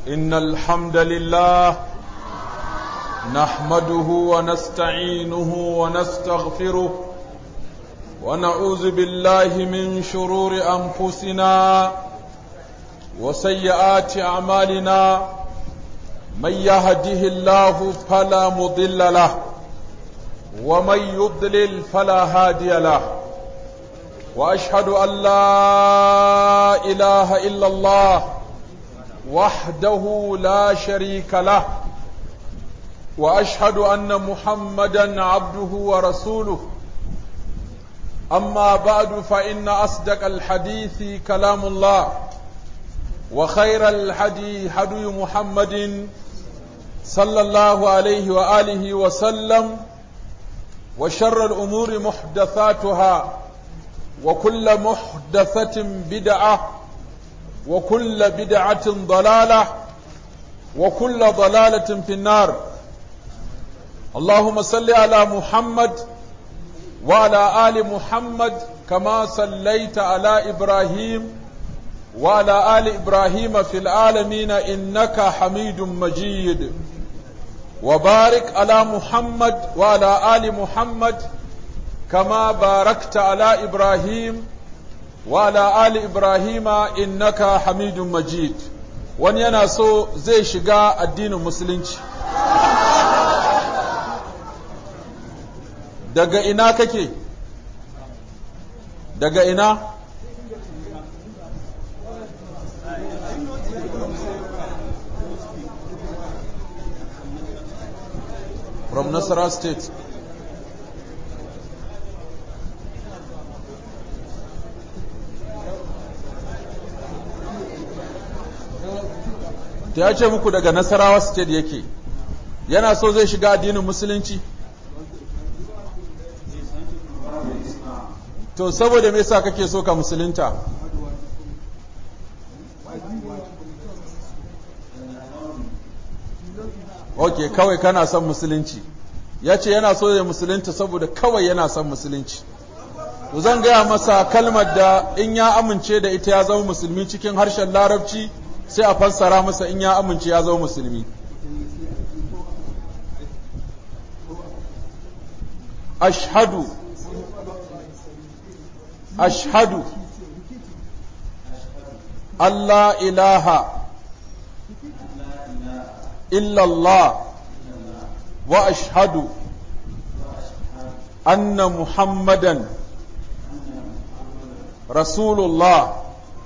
إن الحمد لله نحمده ونستعينه ونستغفره ونعوذ بالله من شرور أنفسنا وسيئات أعمالنا من يهده الله فلا مضل له ومن يضلل فلا هادي له واشهد ان لا اله الا الله وحده لا شريك له واشهد ان محمدا عبده ورسوله اما بعد فان اصدق الحديث كلام الله وخير الحدي حدي محمد صلى الله عليه واله وسلم وشر الامور محدثاتها وكل محدثة بدعة وكل بدعة ضلالة وكل ضلالة في النار اللهم صل على محمد وعلى آل محمد كما صليت على إبراهيم وعلى آل إبراهيم في العالمين إنك حميد مجيد وبارك على محمد وعلى آل محمد كما باركت على إبراهيم وعلى آل إبراهيم إنك حميد مجيد wani yana so zai shiga addinin musulunci daga ina kake daga ina from Nasara state ta ya ce muku daga nasarawa state yake yana so zai shiga addinin musulunci to saboda me yasa kake so ka musulunta ok kawai kana son musulunci ya ce yana so ya musulunta saboda kawai yana son musulunci to zan gaya masa kalmar da in ya amince da ita ya zama musulmi cikin harshen larabci sai a fassara masa in ya amince ya zama musulmi ashhadu ashhadu Allah ilaha illallah wa ashhadu anna muhammadan rasulullah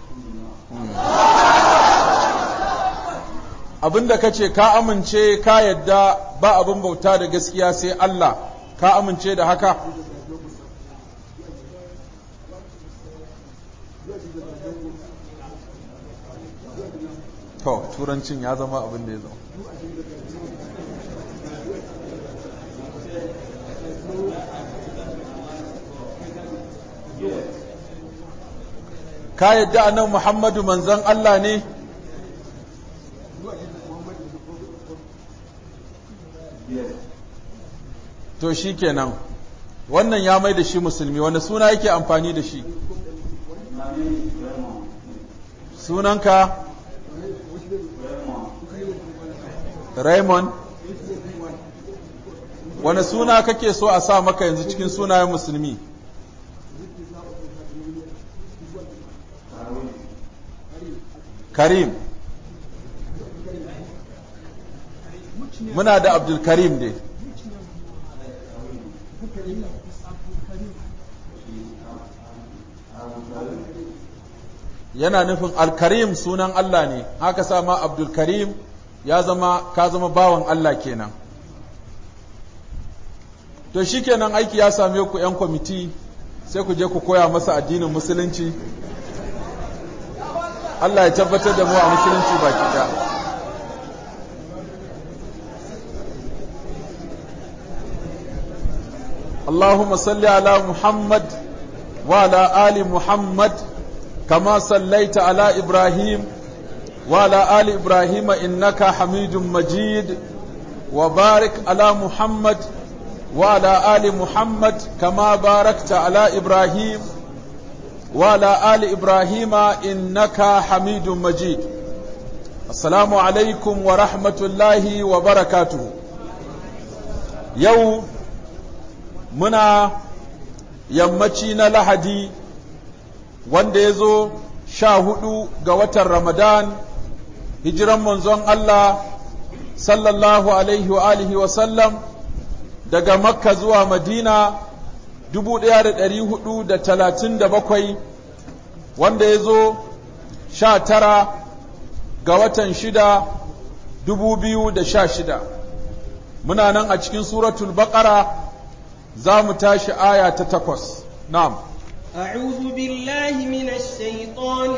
abinda ka ce ka amince ka yadda ba abin bauta da gaskiya sai Allah ka amince da haka to turancin ya zama abin da ya zama ka yadda annabi Muhammadu manzon Allah ne to shi kenan wannan ya mai da shi musulmi wanda suna yake amfani da shi sunanka Raymond wani suna kake so a sa maka yanzu cikin sunayen musulmi Karim muna da Abdul Karim dai yana nufin alkarim sunan Allah ne haka sama abdulkarim ya zama ka zama bawan Allah kenan to shikenan aiki ya same ku 'yan kwamiti sai ku je ku koya masa addinin musulunci Allah ya tabbatar da mu a musulunci baki ɗaya اللهم صل على محمد وعلى آل محمد كما صليت على إبراهيم وعلى آل إبراهيم إنك حميد مجيد وبارك على محمد وعلى آل محمد كما باركت على إبراهيم وعلى آل إبراهيم إنك حميد مجيد السلام عليكم ورحمة الله وبركاته يوم منا يمتين لحدي wanda ya zo sha hudu ga watan Ramadan hijiran manzon Allah sallallahu alaihi wa alihi wa sallam daga Makka zuwa Madina dubu ɗaya da ɗari hudu da talatin da bakwai wanda ya zo sha tara ga watan shida dubu biyu da sha shida muna nan a cikin suratul baƙara za mu tashi aya ta takwas na'am أعوذ بالله من الشيطان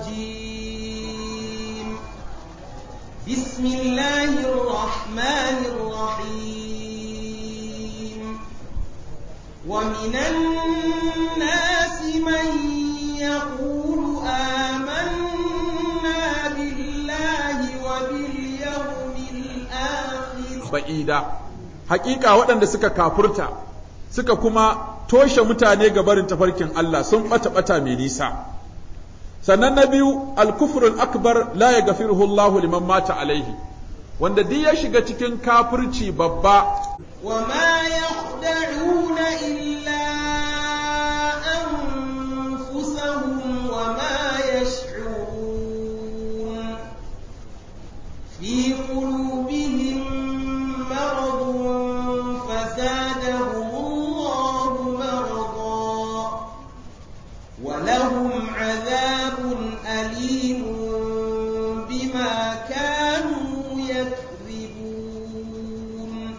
الرجيم بسم الله الرحمن الرحيم ومن الناس من يقول آمنا بالله وباليوم الآخر ba'ida hakika waɗanda suka kafurta suka kuma toshe mutane ga barin tafarkin Allah sun ɓata ɓata mai nisa sannan na biyu alkufrul akbar la ya gafiruhu Allahu liman mata alaihi wanda duk ya shiga cikin kafirci babba وما يخدعون إلا أنفسهم وما يشعرون في قلوبهم مرض فزادهم الله مرضا ولهم عذاب أليم بما كانوا يكذبون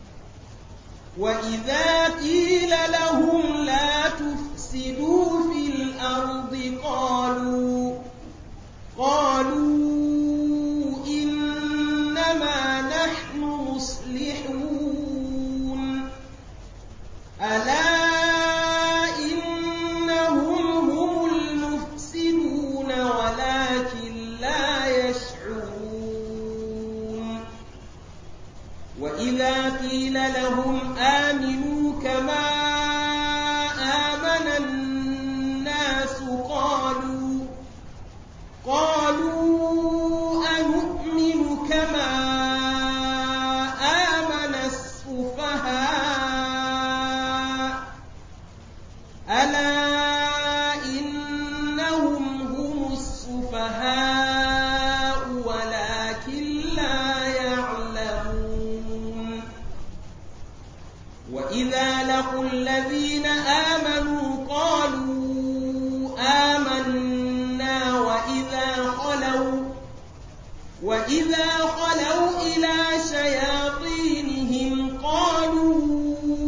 وإذا قيل لهم لا تفسدوا في الأرض قالوا قالوا إنما نحن مصلحون ألا إنهم هم المفسدون ولكن لا يشعرون وإذا قيل لهم آمنوا كما آمن الناس قالوا قالوا أنؤمن كما آمن السفهاء ألا إنهم هم السفهاء ولكن لا يعلمون وإذا لقوا الذين آمنوا قالوا آمنا وإذا خلوا وإذا خلوا إلى شياطينهم قالوا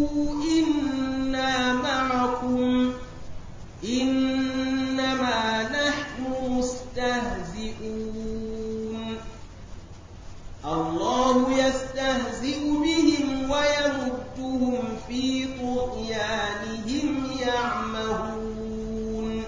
إنا معكم إنما نحن مستهزئون الله يستهزئ بهم ويمدهم في طغيانهم يعمهون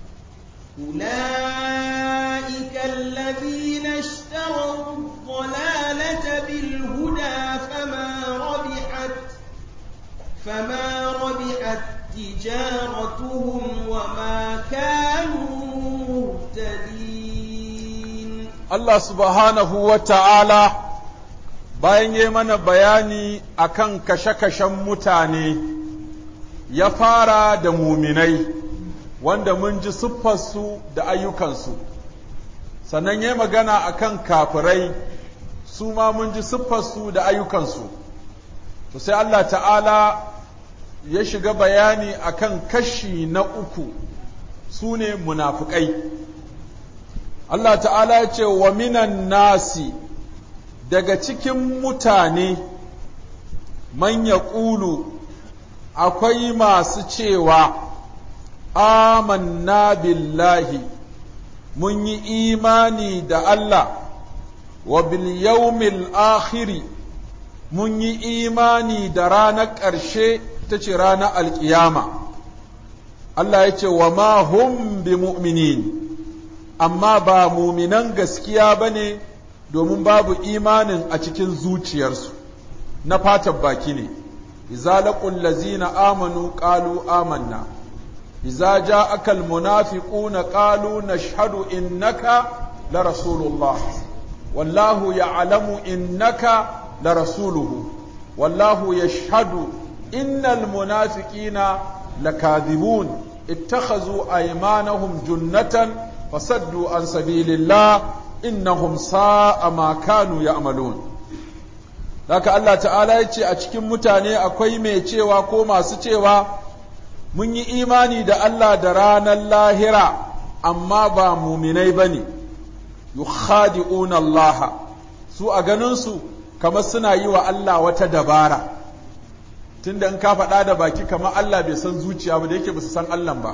أولئك الذين اشتروا الضلالة بالهدى فما ربحت فما ربحت تجارتهم وما كانوا مهتدين Allah subhanahu wa ta'ala bayan yi mana bayani akan kashe-kashen mutane ya fara da muminai wanda mun ji siffarsu da ayyukansu sannan ya magana akan kafirai su ma mun ji siffarsu da ayyukansu to sai Allah ta'ala ya shiga bayani akan kashi na uku su ne munafukai Allah ta'ala ya ce wa minan nasi daga cikin mutane man ya ƙulu akwai masu cewa amanna billahi mun yi imani da Allah wa bil yawmil akhiri mun yi imani da ranar ƙarshe ta ce ranar alƙiyama Allah ya ce wa ma hum bi mu'minin amma ba muminan gaskiya ba ne domin babu imanin a cikin zuciyarsu na fatan baki ne iza laqul lazina amanu qalu amanna iza ja'aka almunafiquna qalu nashhadu innaka la rasulullah wallahu ya'lamu innaka la rasuluhu wallahu yashhadu innal munafiqina lakadhibun ittakhazu aymanahum junnatan fasaddu an sabilillah innahum sa'a ma kanu ya'malun haka Allah ta'ala ya ce a cikin mutane akwai mai cewa ko masu cewa mun yi imani da Allah da ranar lahira amma ba muminai ba ne yukhadi'una Allah su a ganinsu kamar suna yi wa Allah wata dabara tunda in ka faɗa da baki kamar Allah bai san zuciya ba da yake ba su san Allah ba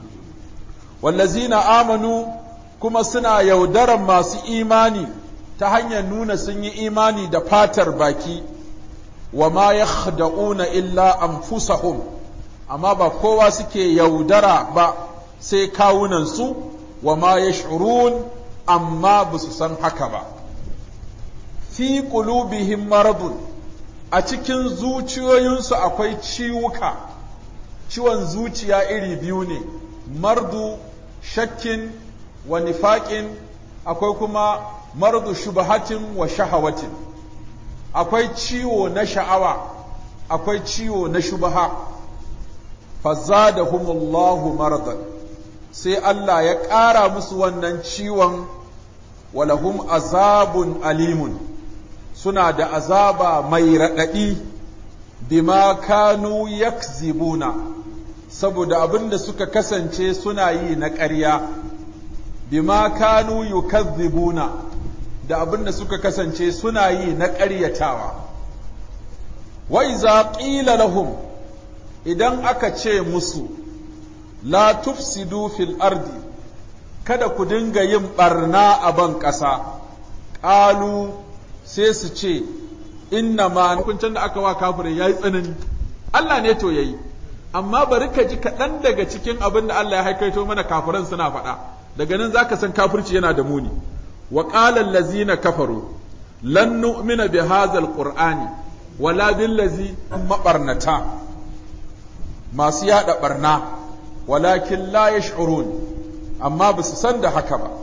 wallazina amanu kuma suna yaudaran masu imani ta hanyar nuna sun yi imani da fatar baki wa ma yakhda'una illa anfusahum amma ba kowa suke yaudara ba sai kawunansu wa ma yash'urun amma ba su san haka ba fi qulubihim maradun a cikin zuciyoyinsu akwai ciwuka ciwon zuciya iri biyu ne mardu shakkin wa nifaƙin akwai kuma mardu shubahatin wa shahawatin akwai ciwo na sha'awa akwai ciwo na shubaha fazadahumullahu maradan sai Allah ya ƙara musu wannan ciwon walahum azabun alimun suna da azaba mai raɗaɗi bima kanu yakzibuna saboda abin da suka kasance suna yi na ƙarya bima kanu yukazzibuna da abin da suka kasance suna yi na ƙaryatawa wa iza qila lahum idan aka ce musu la tufsidu fil ardi kada ku dinga yin barna a ban ƙasa ƙalu sai su ce inna ma hukuncin da aka wa kafirin yayi tsanani Allah ne to yayi amma bari ka ji kaɗan daga cikin abin da Allah ya haikaito mana kafiran suna faɗa daga nan zaka san kafirci yana da muni wa qala allazina kafaru lan nu'mina bi hadha alqur'ani wala bil ladzi mabarnata masu yada barna walakin la yash'urun amma ba su san da haka ba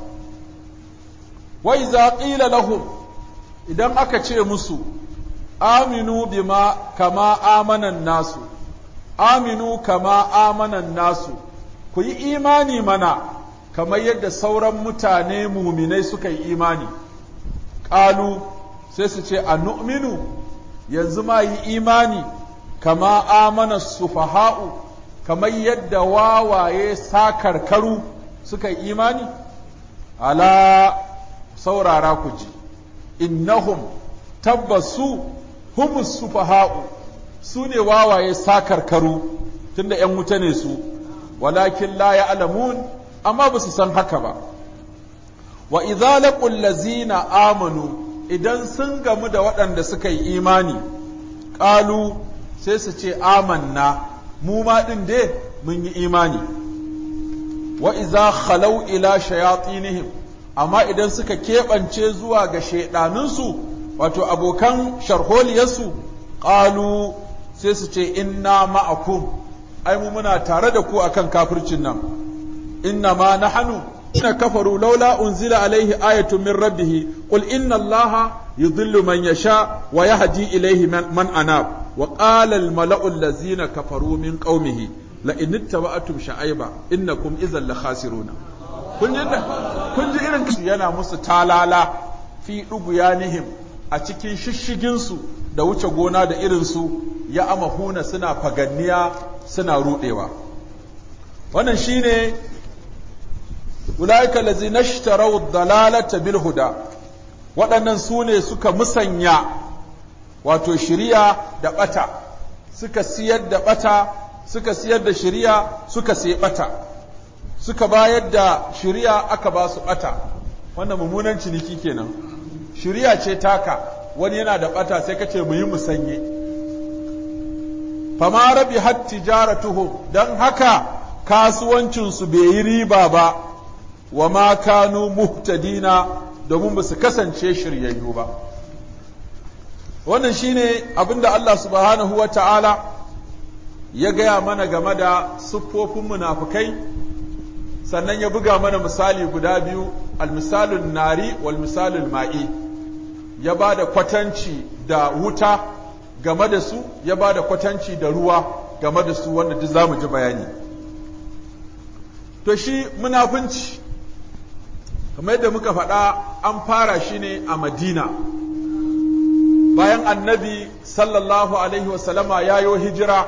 wa iza qila lahum idan aka ce musu aminu bima kama amanan nasu aminu kama amanan nasu ku yi imani mana kamar yadda sauran mutane muminai suka yi imani ƙalu sai su ce a nu'minu yanzu ma yi imani kama amana sufaha'u kamar yadda wawaye sakarkaru suka yi imani ala saurara ku ji innahum tabbasu humus sufaha'u su ne wawaye sakarkaru tunda ‘yan wuta ne su walakin la ya'lamun amma ba su san haka ba wa idza laqul lazina amanu idan sun gamu da waɗanda suka yi imani ƙalu sai su ce amanna mu ma ɗin dai mun yi imani wa iza khalau ila shayatinihim amma idan suka keɓance zuwa ga shaiɗanunsu wato abokan sharholiyarsu ƙalu sai su ce inna ma'akum ai mu muna tare da ku akan kafircin nan inna ma nahnu ina kafaru laula unzila alaihi ayatun min rabbih qul inna allaha yudhillu man yasha wa yahdi ilayhi man anab wa qala al mala'u allazina kafaru min qaumihi la in ittaba'tum sha'aiba innakum idhan la khasiruna kun ji kun ji irin yana musu talala fi duguyanihim a cikin shishigin su da wuce gona da irin su ya amahuna suna faganniya suna rudewa wannan shine ulaika lazina ishtaraw dalalata bil huda waɗannan su ne suka musanya wato shiriya da ɓata suka siyar da ɓata suka siyar da shiriya suka sai ɓata suka bayar da shiriya aka ba su ɓata wannan mummunan ciniki kenan shiriya ce taka wani yana da ɓata sai ka ce mu yi musanye fama rabi hat tijaratuhum don haka kasuwancinsu bai yi riba ba wa ma kanu muhtadina domin ba su kasance shiryayyu ba wannan shine abinda Allah subhanahu wa ta'ala ya gaya mana game da siffofin munafukai sannan ya buga mana misali guda biyu almisalun nari wal misalul ma'i ya ba da kwatanci da wuta game da su ya ba da kwatanci da ruwa game da su wanda duk za mu ji bayani to shi munafunci kamar yadda muka faɗa an fara shi ne a madina bayan annabi sallallahu alaihi wasallama ya yo hijira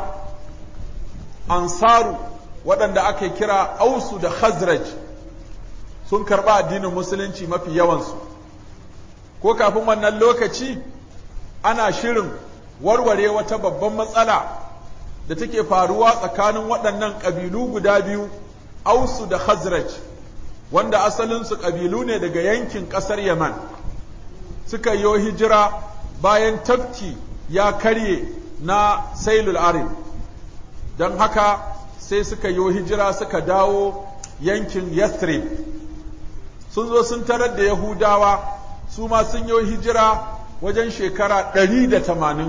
ansaru waɗanda ake kira ausu da khazraj sun karɓa addinin musulunci mafi yawansu ko kafin wannan lokaci ana shirin warware wata babban matsala da take faruwa tsakanin waɗannan ƙabilu guda biyu ausu da khazraj wanda asalinsu ƙabilu ne daga yankin ƙasar yaman suka yi hijira bayan tafki ya karye na sailul arim don haka sai suka yi hijira suka dawo yankin yathrib sun zo sun tarar da yahudawa su ma sun yi hijira wajen shekara ɗari da tamanin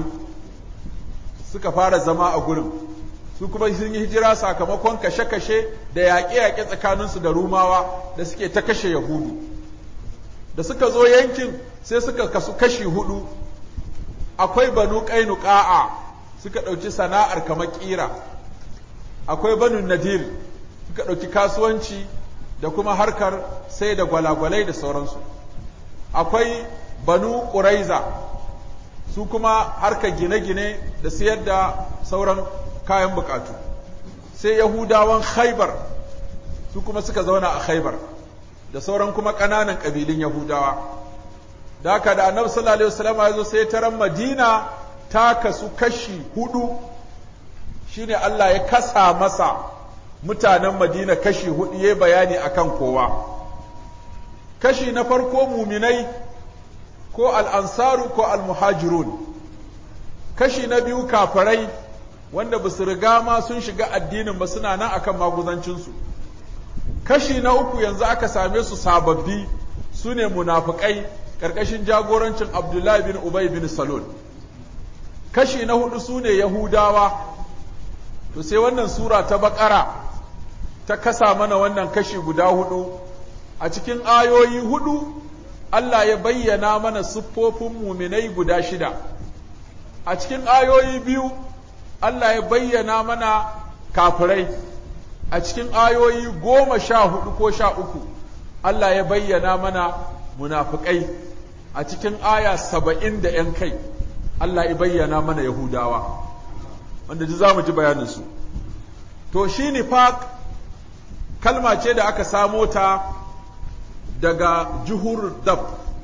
suka fara zama a gurin su kuma sun yi hijira sakamakon kashe-kashe da yaƙe-yaƙe tsakaninsu da rumawa da suke ta kashe yahudu da suka zo yankin sai suka kasu kashi hudu akwai banu ƙainuƙa'a suka ɗauki sana'ar kamar ƙira akwai banu nadir suka ɗauki kasuwanci da kuma harkar sai da gwalagwalai da sauransu akwai banu ƙuraiza su kuma harkar gine-gine da siyar da sauran kayan bukatu sai yahudawan khaibar su kuma suka zauna a khaibar da sauran kuma ƙananan ƙabilun yahudawa da haka da annabi sallallahu alaihi wasallam ya zo sai taran madina ta kasu kashi hudu shine Allah ya kasa masa mutanen madina kashi hudu ya bayani akan kowa kashi na farko muminai ko al'ansaru ko al-muhajirun kashi na biyu kafirai wanda ba su riga ma sun shiga addinin ba suna nan akan maguzancinsu kashi na uku yanzu aka same su sababbi su ne munafukai ƙarƙashin jagorancin abdullahi bin ubay bin salul kashi na hudu su ne yahudawa to sai wannan sura ta baƙara ta kasa mana wannan kashi guda hudu a cikin ayoyi hudu Allah ya bayyana mana siffofin muminai guda shida a cikin ayoyi biyu Allah ya bayyana mana kafirai a cikin ayoyi goma sha hudu ko sha uku Allah ya bayyana mana munafukai a cikin aya saba'in da ‘yan kai Allah ya bayyana mana Yahudawa wanda ji za mu ji bayaninsu to shi nifaq kalma ce da aka samo ta daga juhur dab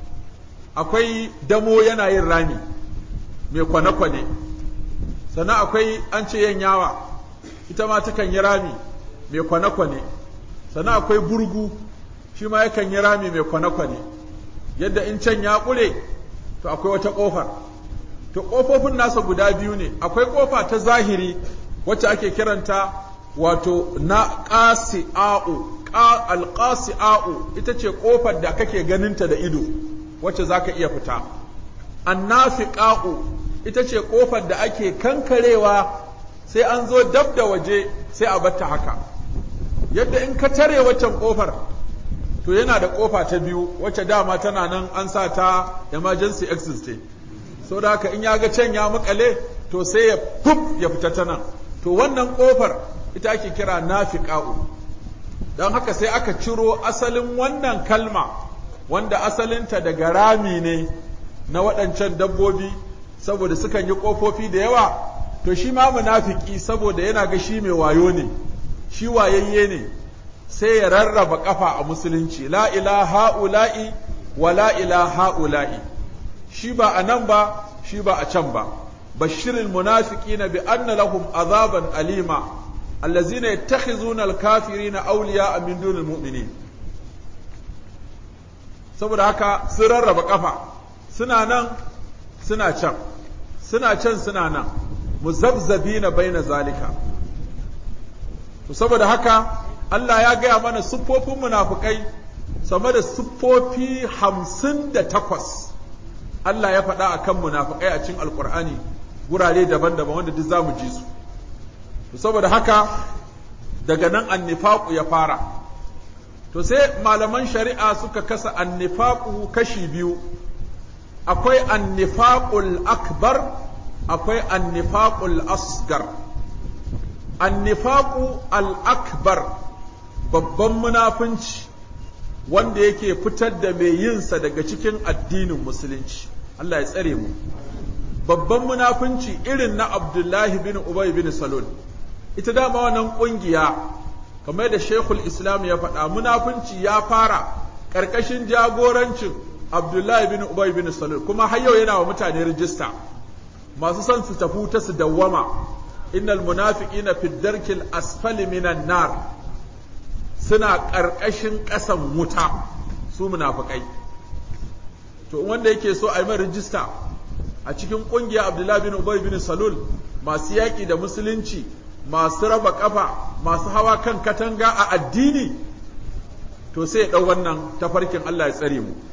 akwai damo yana yin rami mai kwane-kwane sannan akwai an ce yanyawa ita ma takan yi rami mai kwane-kwane sannan akwai burgu shi ma yakan yi rami mai kwane-kwane yadda in can ya ƙure to akwai wata ƙofar to ƙofofin nasa guda biyu ne akwai ƙofa ta zahiri wacce ake kiranta wato na ƙasi'a'u alƙasi'a'u ita ce ƙofar da kake ganinta da ido wacce za ka iya fita annafiqa'u ita ce ƙofar da ake kankarewa sai an zo dab da waje sai a batta haka yadda in ka tare waccan ƙofar to yana da ƙofa ta biyu wacce dama tana nan an sa ta emergency exit ce sau da haka in ya ga can ya makale to sai ya fuf ya fita ta nan to wannan ƙofar ita ake kira nafiqa'u don haka sai aka ciro asalin wannan kalma wanda asalinta daga rami ne na waɗancan dabbobi saboda sukan yi ƙofofi da yawa to shi ma munafiki saboda yana ga shi mai wayo ne shi wayayye ne sai ya rarraba ƙafa a musulunci la ilaha ula'i wa la ilaha ula'i shi ba a nan ba shi ba a can ba bashirin munafiqina bi anna lahum azaban alima allazina yattakhizuna al-kafirina awliya'a min dunil mu'minin saboda haka sun rarraba kafa suna nan suna can suna can suna nan muzabzabina baina zalika to saboda haka Allah ya gaya mana siffofin munafukai sama da siffofi hamsin da takwas Allah ya faɗa a kan munafukai a cikin alkur'ani gurare daban-daban wanda duk za mu ji su to saboda haka daga nan annifaku ya fara to sai malaman shari'a suka kasa annifaku kashi biyu akwai annifaqul akbar akwai annifaqul asgar annifaqu al akbar babban munafunci wanda yake fitar da mai yinsa daga cikin addinin musulunci Allah ya tsare mu babban munafunci irin na Abdullahi bin Ubay bin Salul ita dama wannan kungiya kamar da Sheikhul Islam ya faɗa munafunci ya fara ƙarƙashin jagorancin Abdullahi bin Ubay bin Salul kuma har yau yana wa mutane rijista masu son su tafi ta su dawwama innal munafiqina fi darkil asfali minan nar suna ƙarƙashin ƙasan wuta su munafikai to wanda yake so a yi mai rijista a cikin ƙungiya Abdullahi bin Ubay bin Salul masu yaƙi da musulunci masu raba ƙafa masu hawa kan katanga a addini to sai ya ɗau wannan tafarkin Allah ya tsare mu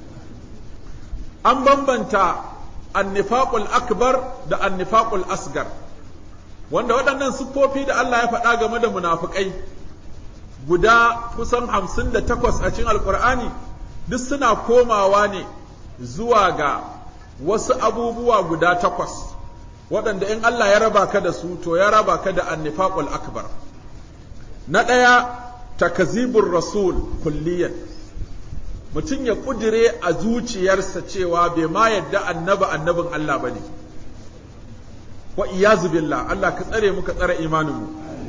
an bambanta annifaqul akbar da annifaqul asgar wanda waɗannan siffofi da Allah ya faɗa game da munafukai guda kusan hamsin da takwas a cikin alkur'ani duk suna komawa ne zuwa ga wasu abubuwa guda takwas waɗanda in Allah ya raba ka da su to ya raba ka da annifaqul akbar na ɗaya takazibur rasul kulliyan mutum ya ƙudire a zuciyarsa cewa bai ma yadda annaba annabin Allah ba ne wa iyazu billah Allah ka tsare mu ka tsare imaninmu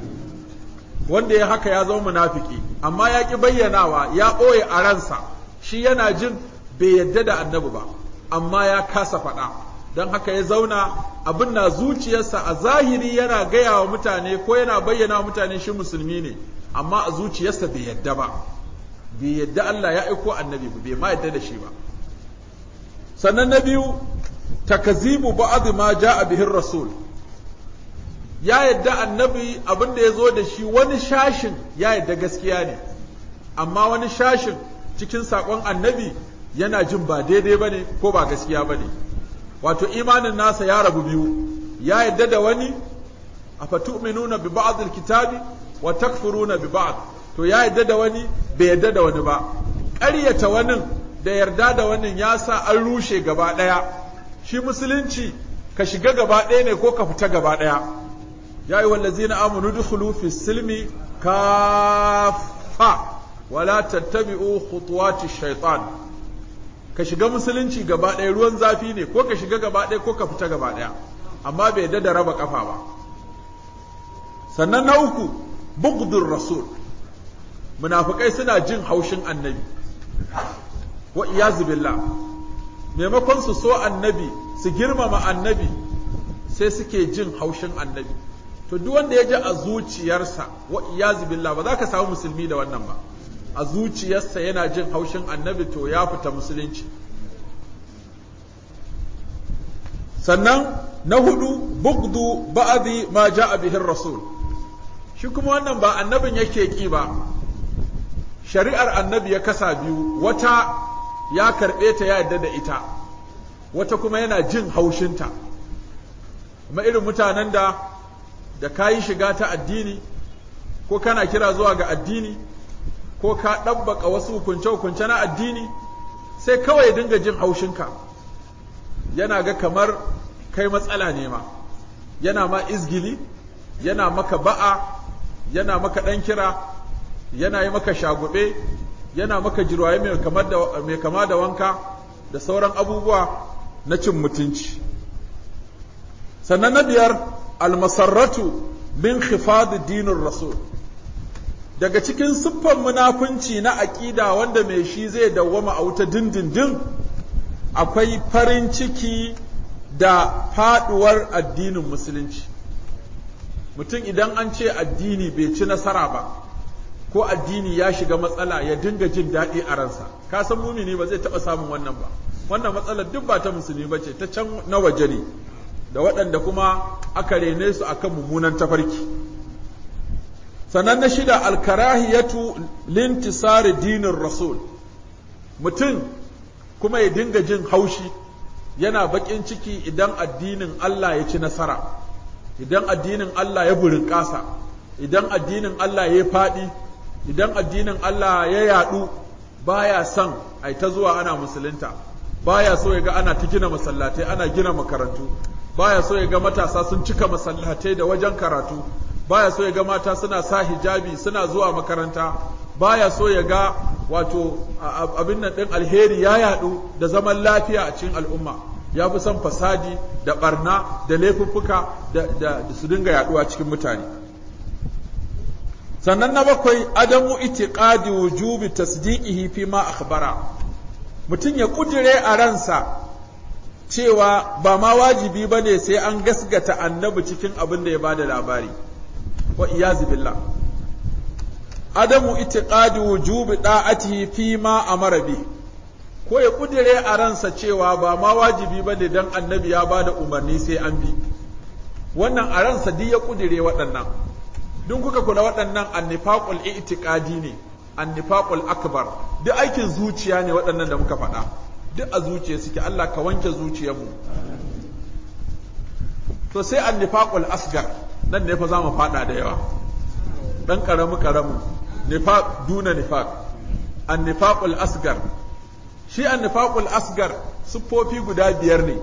wanda ya haka ya zama munafiki amma ya ƙi bayyanawa ya ɓoye a ransa shi yana jin bai yadda da annabi ba amma ya kasa faɗa don haka ya zauna abin na zuciyarsa a zahiri yana gaya wa mutane ko yana bayyana wa mutane shi musulmi ne amma a zuciyarsa bai yadda ba bai yadda Allah ya aiko annabi ba bai ma yadda da shi ba sannan na biyu takazibu ba'd ma ja'a bihi rasul ya yadda annabi abin da ya zo da shi wani shashin ya yadda gaskiya ne amma wani shashin cikin saƙon annabi yana jin ba daidai ba ne ko ba gaskiya ba ne wato imanin nasa ya rabu biyu ya yadda da wani a fatu'minuna bi ba'd kitabi wa takfuruna bi ba'd to ya yadda da wani bai yadda da wani ba ƙaryata wani da yarda da wani ya sa an rushe gaba ɗaya shi musulunci ka shiga gaba ɗaya ne ko ka fita gaba ɗaya ya yi wallazina amanu dukhulu fi silmi kafa wala tattabi'u khutuwati shaitan ka shiga musulunci gaba ɗaya ruwan zafi ne ko ka shiga gaba ɗaya ko ka fita gaba ɗaya amma bai yadda da raba kafa ba sannan na uku bugdur rasul munafikai suna jin haushin annabi wa iyazu billah maimakon su so annabi su girmama annabi sai suke jin haushin annabi to duk wanda ya ji a zuciyarsa wa iyazu billah ba za ka samu musulmi da wannan ba a zuciyarsa yana jin haushin annabi to ya fita musulunci sannan na hudu bugdu ba'adi ma ja'a bihin rasul shi kuma wannan ba annabin yake ki ba shari'ar annabi ya kasa biyu wata ya karɓe ta ya yarda da ita wata kuma yana jin haushinta kuma irin mutanen da da kayi shiga ta addini ko kana kira zuwa ga addini ko ka ɗabbaka wasu hukunce-hukunce na addini sai kawai ya dinga jin haushinka yana ga kamar kai matsala ne ma yana ma izgili yana maka ba'a yana maka ɗan kira yana yi maka shagube yana maka jirwaye mai kama da wanka da sauran abubuwa na cin mutunci sannan na biyar almasarratu min khifad dinin rasul daga cikin siffan munafunci na aƙida wanda mai shi zai dawwama a wuta dindindin akwai farin ciki da faduwar addinin musulunci mutum idan an ce addini bai ci nasara ba ko addini ya shiga matsala ya dinga jin daɗi a ransa ka san mumini ba zai taɓa samun wannan ba wannan matsalar duk ba ta musulmi ba ce ta can na waje ne da waɗanda kuma aka rene su akan mummunan tafarki sannan na shida alkarahiyatu lintisari dinin rasul mutum kuma ya dinga jin haushi yana baƙin ciki idan addinin Allah ya ci nasara idan addinin Allah ya burin ƙasa idan addinin Allah ya faɗi idan addinin Allah ya yaɗu baya son ai ta zuwa ana musulunta baya so ya ga ana ta gina masallatai ana gina makarantu baya so ya ga matasa sun cika masallatai da wajen karatu baya so ya ga mata suna sa hijabi suna zuwa makaranta baya so ya ga wato abin nan din alheri ya yadu da zaman lafiya a cikin al'umma ya fi son fasadi da barna da laifuffuka da, da, da su dinga yaduwa cikin mutane sannan na bakwai adamu itiqadi wujubi tasdiqihi fi ma akhbara mutum ya kudire a ransa cewa ba ma wajibi bane sai an gasgata annabi cikin abin da ya bada labari wa iyazu billah adamu itiqadi wujubi da'atihi fi ma amara bi ko ya kudire a ransa cewa ba ma wajibi bane dan annabi ya bada umarni sai an bi wannan a ransa duk ya kudire waɗannan duk kuka kula waɗannan annifaqul i'tiqadi ne annifaqul akbar duk aikin zuciya ne waɗannan da muka faɗa duk a zuciya suke Allah ka wanke zuciyarmu to sai annifaqul asgar nan ne fa za mu faɗa da yawa dan karamu karamu nifaq duna nifaq annifaqul asgar shi annifaqul asgar siffofi guda biyar ne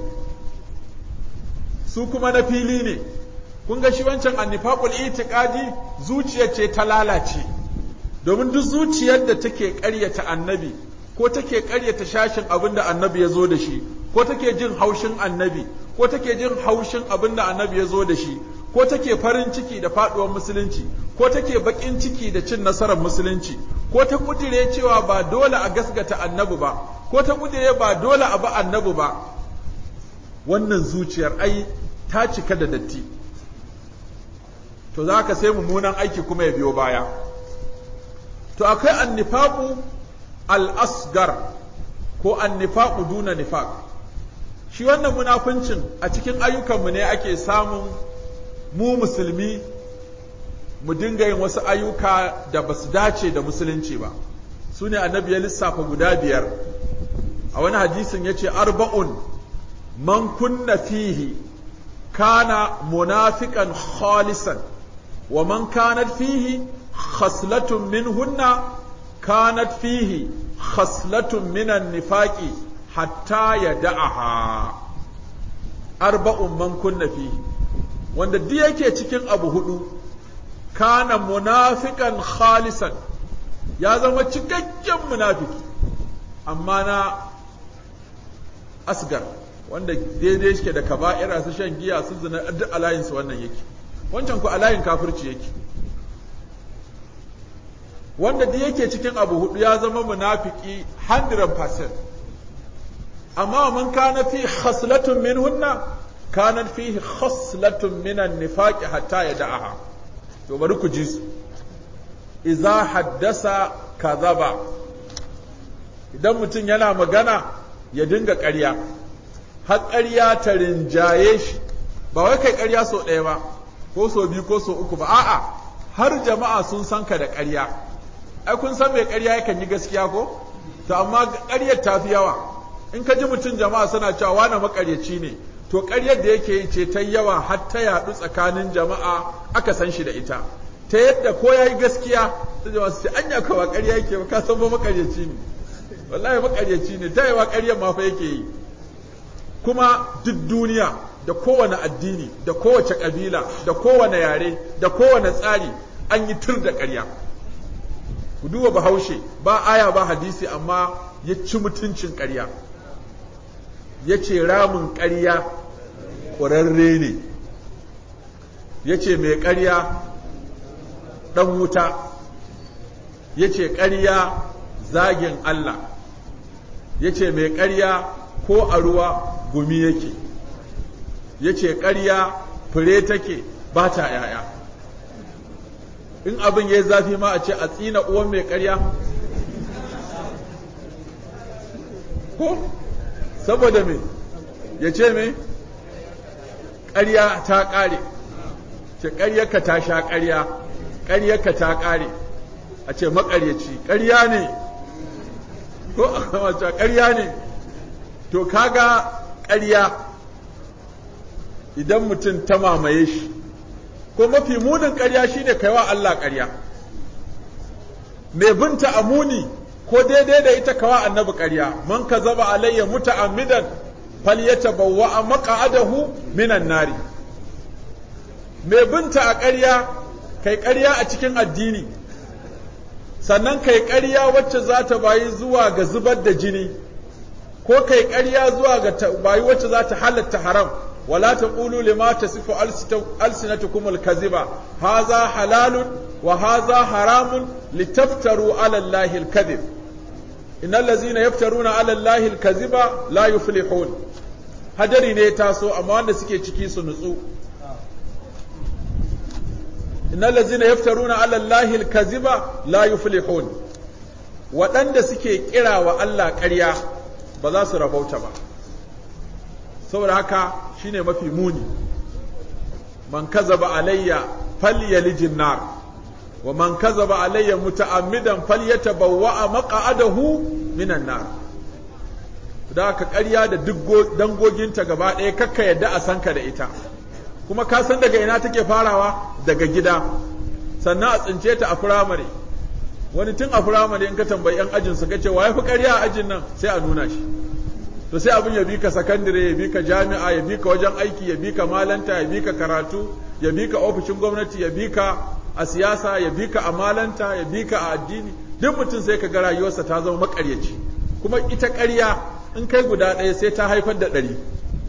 su kuma na fili ne kun ga shi wancan annifaqul itiqadi zuciyar ce ta lalace domin duk zuciyar da take ƙaryata annabi ko take ƙaryata shashin abin da annabi ya zo da shi ko take jin haushin annabi ko take jin haushin abin da annabi ya zo da shi ko take farin ciki da faduwar musulunci ko take bakin ciki da cin nasarar musulunci ko ta kudire cewa ba dole a gasgata annabi ba ko ta kudire ba dole a ba annabi ba wannan zuciyar ai ta cika da datti to za ka sai mummunan aiki kuma ya biyo baya to akwai annifaqu al-asgar ko annifaqu duna nifaq shi wannan munafincin a cikin ayyukanmu ne ake samun mu musulmi mu dinga yin wasu ayyuka da ba su dace da musulunci ba su ne annabi ya lissafa guda biyar a wani hadisin ya ce arba'un man kunna fihi kana munafiqan khalisan wa man kanat fihi khaslatun minhunna kanat fihi khaslatun minan nifaqi hatta yada'aha arba'un man kunna fihi wanda duk yake cikin abu hudu kana munafiqan khalisan ya zama cikakken munafiki amma na asgar wanda daidai shi da kaba'ira su shan giya su zina duk alayin su wannan yake wancan ku alayin kafirci yake wanda duk yake cikin abu hudu ya zama munafiki 100% amma man kana fi khaslatun minhunna kanat fihi khaslatun minan nifaqi hatta yada'aha to bari ku ji su idza haddasa kadhaba idan mutum yana magana ya dinga ƙarya har ƙarya ta rinjaye shi ba wai kai ƙarya so ɗaya ba ko so biyu ko so uku ba a'a har jama'a sun san ka da ƙarya ai kun san mai ƙarya yakan yi gaskiya ko to amma ƙaryar ta fi yawa in ka ji mutum jama'a suna cewa wani maƙaryaci ne to ƙaryar da yake yi ce ta yawa har ta yaɗu tsakanin jama'a aka san shi da ita ta yadda ko ya yi gaskiya ta jama'a su ce anya kawa ƙarya yake ba ka san ba maƙaryaci ne wallahi maƙaryaci ne ta yawa ƙaryar ma fa yake yi kuma duk duniya da kowane addini da kowace ƙabila da kowane yare da kowane tsari an yi tur da ƙarya ku duba bahaushe ba aya ba hadisi amma ya ci mutuncin ƙarya ya ce ramin ƙarya ƙurarre ne ya ce mai ƙarya ɗan wuta ya ce ƙarya zagin Allah ya ce mai ƙarya ko a ruwa gumi yake ya ce ƙarya fure take ba ta ‘ya'ya in abin ya yi zafi ma a ce a tsina uwan mai ƙarya ko saboda me ya ce me ƙarya ta ƙare ce ƙaryarka ta sha ƙarya ƙaryarka ta ƙare a ce maƙaryaci ƙarya ne ko a kama ƙarya ne to kaga ƙarya idan mutum ta mamaye shi ko mafi munin ƙarya shine kaiwa Allah ƙarya mai binta a muni ko daidai da ita kawa annabi ƙarya man kazaba alayya muta'ammidan falyatabawwa maq'adahu minan nari mai binta a ƙarya kai ƙarya a cikin addini sannan kai ƙarya wacce za ta bayi zuwa ga zubar da jini ko kai ƙarya zuwa ga bayi wacce za ta halatta haram wala taqulu lima tasifu alsinatukum alkaziba haza halalun wa haza haramun litaftaru ala allahi alkazib innal ladzina yaftaruna ala allahi alkaziba la yuflihun hadari ne taso amma wanda suke ciki su nutsu innal ladzina yaftaruna ala allahi alkaziba la yuflihun waɗanda suke kira wa Allah ƙarya ba za su rabauta ba saboda haka shine mafi muni man kazaba alayya falyalijin nar wa man kazaba alayya muta'ammidan falyatabawwa maq'adahu minan nar da ka ƙarya da duk dangoginta gaba ɗaya kakka yadda a sanka da ita kuma ka san daga ina take farawa daga gida sannan a tsince ta a firamare wani tun a firamare in ka tambayi yan ajin su kace wa yafi ƙarya a ajin nan sai a nuna shi to sai abin ya bi ka sakandire ya bi ka jami'a ya bi ka wajen aiki ya bi ka malanta ya bi ka karatu ya bi ka ofishin gwamnati ya bi ka a siyasa ya bi ka a malanta ya bi ka a addini duk mutum sai ka ga rayuwarsa ta zama makaryaci kuma ita ƙarya in kai guda ɗaya sai ta haifar da ɗari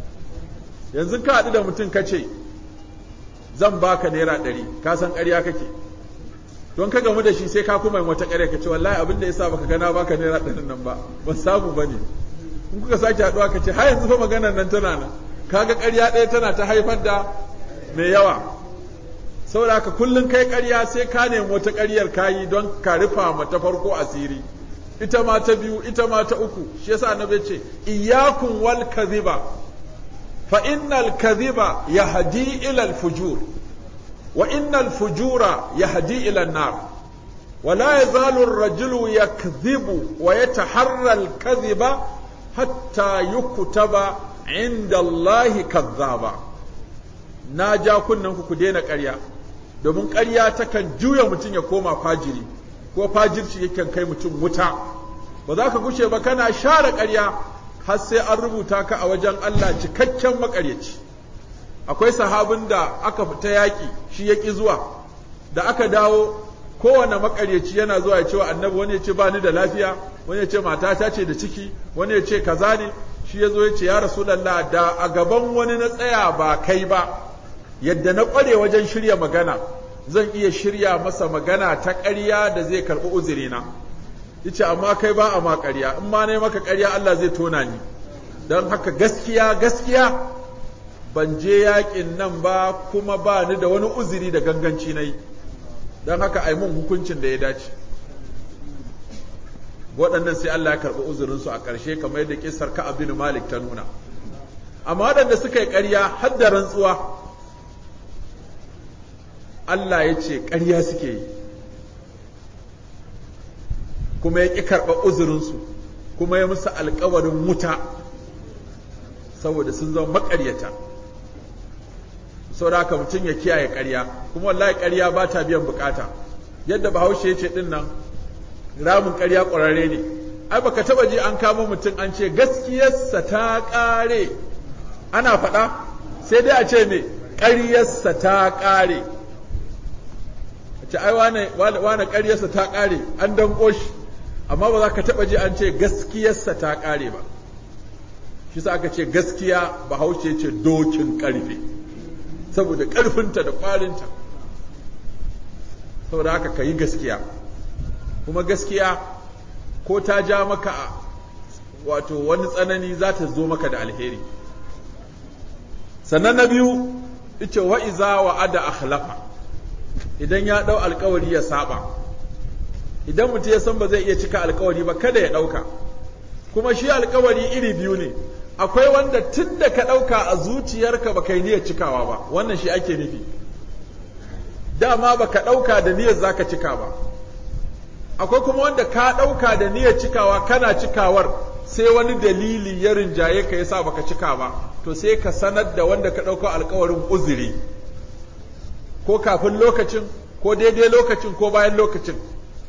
yanzu ka haɗu da mutum ka ce zan baka naira ɗari ka san ƙarya kake don ka gamu da shi sai ka kuma wata ƙarya ka ce wallahi abin da yasa baka gana baka naira ɗarin nan ba ban samu bane in kuka sake haɗuwa ka ce har yanzu fa maganar nan tana nan kaga ƙarya ɗaya tana ta haifar da mai yawa saboda haka kullum kai ƙarya sai ka nemi wata ƙaryar kayi don ka rufa ma ta farko asiri ita ma ta biyu ita ma ta uku shi yasa annabi ce iyyakum wal kadhiba fa innal kadhiba yahdi ila al fujur wa innal fujura yahdi ila an nar ولا يزال الرجل يكذب ويتحرى الكذب hatta yuktaba inda Allahi kazzaba na ja kunnen ku ku daina ƙarya domin ƙarya takan juya mutum ya koma fajiri ko fajirci yakan kai mutum wuta ba za ka gushe ba kana share ƙarya har sai an rubuta ka a wajen Allah cikakken maƙaryaci akwai sahabin da aka fita yaƙi shi ya ƙi zuwa da aka dawo kowane makaryaci yana zuwa ya ce wa annabi wani ya ce ba ni da lafiya wani ya ce matata ce da ciki wani ya ce kaza ne shi ya zo ya ce ya rasulallah da a gaban wani na tsaya ba kai ba yadda na ƙware wajen shirya magana zan iya shirya masa magana ta ƙarya da zai karɓi uzurina yace amma kai ba a ma ƙarya in ma ne maka ƙarya Allah zai tona ni don haka gaskiya gaskiya ban je yaƙin nan ba kuma ba ni da wani uzuri da ganganci na yi don haka a yi mun hukuncin da ya dace waɗannan sai Allah ya karɓi uzurinsu a ƙarshe kamar yadda ƙisar ka abin malik ta nuna amma waɗanda suka yi ƙarya har da rantsuwa Allah ya ce ƙarya suke yi kuma ya ƙi karɓa uzurinsu kuma ya musu alƙawarin wuta saboda sun zama maƙaryata saboda haka mutum ya kiyaye ƙarya kuma wallahi ƙarya ba ta biyan bukata yadda bahaushe ya ce ɗin nan ramin ƙarya ƙwararre ne ai baka taba ji an kama mutum an ce gaskiyarsa ta ƙare ana faɗa sai dai a ce me ƙaryarsa ta ƙare a ce ai wane wane ƙaryarsa ta ƙare an danƙo shi amma ba za ka taba ji an ce gaskiyarsa ta ƙare ba shi sa aka ce gaskiya bahaushe ce dokin ƙarfe saboda ƙarfinta da ƙwarinta saboda haka ka yi gaskiya kuma gaskiya ko ta ja maka wato wani tsanani za ta zo maka da alheri sannan na biyu ita wa iza wa ada akhlafa idan ya ɗau alkawari ya saba idan mutum ya san ba zai iya cika alkawari ba kada ya ɗauka kuma shi alkawari iri biyu ne akwai wanda tun da ka ɗauka a zuciyarka ba kai niyyar cikawa ba wannan shi ake nufi dama ba ka ɗauka da niyyar za ka cika ba akwai kuma wanda ka ɗauka da niyyar cikawa kana cikawar sai wani dalili ya rinjaye ka yasa baka cika ba to sai ka sanar da wanda ka ɗauka alkawarin uzuri ko kafin lokacin ko daidai lokacin ko bayan lokacin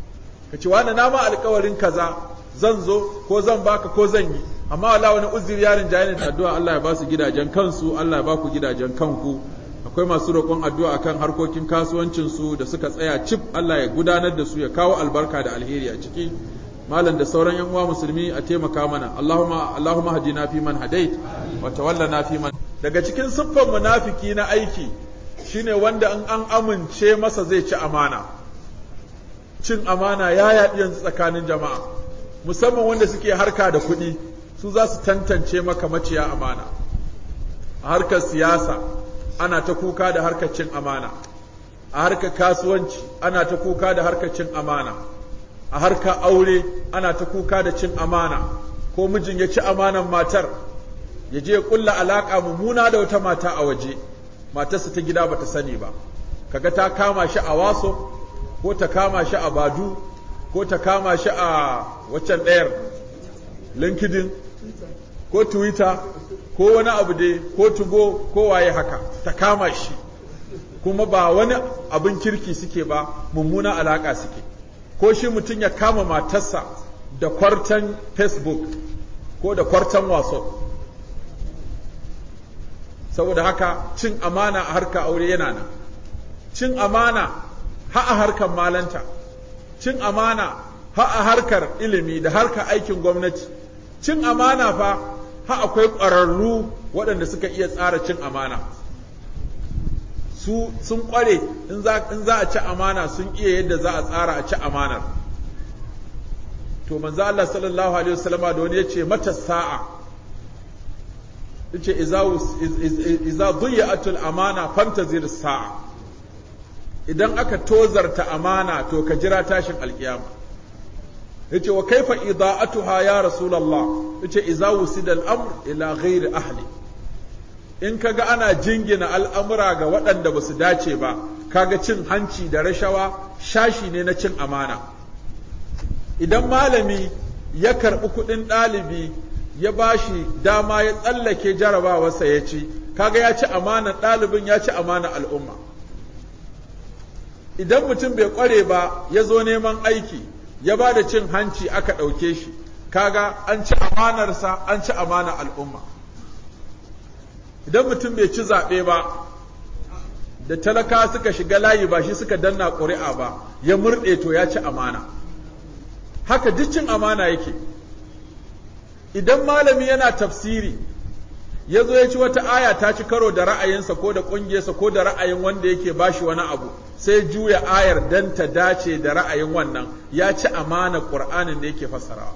ka ce wani na ma alkawarin kaza zan zo ko zan baka ko zan yi amma wallahi wani uzuri yarin jayin addu'a Allah ya ba su gidajen kansu Allah ya ba ku gidajen kanku akwai masu roƙon addu'a akan harkokin kasuwancin su da suka tsaya cif Allah ya gudanar da su ya kawo albarka da alheri a ciki malam da sauran yan uwa musulmi a taimaka mana Allahumma Allahumma hadina fi man hadait wa tawallana fi man daga cikin siffar munafiki na aiki shine wanda in an amince masa zai ci amana cin amana ya yaɗi yanzu tsakanin jama'a musamman wanda suke harka da kuɗi su za su tantance maka maciya amana a harkar siyasa ana ta kuka da harkar cin amana a harkar kasuwanci ana ta kuka da harkar cin amana a harkar aure ana ta kuka da cin amana ko mijin ya ci amanan matar ya je ya kulla alaka mummuna da wata mata a waje matarsa ta gida bata sani ba kaga ta kama shi a waso ko ta kama shi a badu ko ta kama shi a waccan ɗayar linkedin ko twitter ko wani abu dai ko tugo ko waye haka ta kama shi kuma ba wani abin kirki suke ba mummuna alaka suke ko shi mutum ya kama matarsa da kwartan facebook ko da kwartan whatsapp saboda haka cin amana a harkar aure yana nan cin amana ha a harkar malanta cin amana ha a harkar ilimi da harkar aikin gwamnati cin amana fa ha akwai ƙwararru waɗanda suka iya tsara cin amana su sun ƙware in za a ci amana sun iya yadda za a tsara a ci amanar to manzo Allah sallallahu alaihi wasallama da wani yace mata sa'a yace iza iza dhiyatul amana fantazir sa'a idan aka tozarta amana to ka jira tashin alkiyama yace wa kaifa ida'atuha ya rasulullah yace iza wusida al-amr ila ghairi ahli in kaga ana jingina al'amura ga waɗanda ba su dace ba kaga cin hanci da rashawa shashi ne na cin amana idan malami ya karɓi kuɗin ɗalibi ya ba shi dama ya tsallake jarabawarsa ya ci kaga ya ci amanar ɗalibin ya ci amanar al'umma idan mutum bai ƙware ba ya zo neman aiki ya ba da cin hanci aka ɗauke shi kaga an ci amanarsa an ci amanar al'umma idan mutum bai ci zaɓe ba da talaka suka shiga layi ba shi suka danna ƙuri'a ba ya murɗe to ya ci amana haka duk cin amana yake idan malami yana tafsiri ya zo ya ci wata aya ta ci karo da ra'ayinsa ko da ƙungiyarsa ko da ra'ayin wanda yake bashi wani abu sai juya ayar dan ta dace da ra'ayin wannan ya ci amana ƙur'anin da yake fassarawa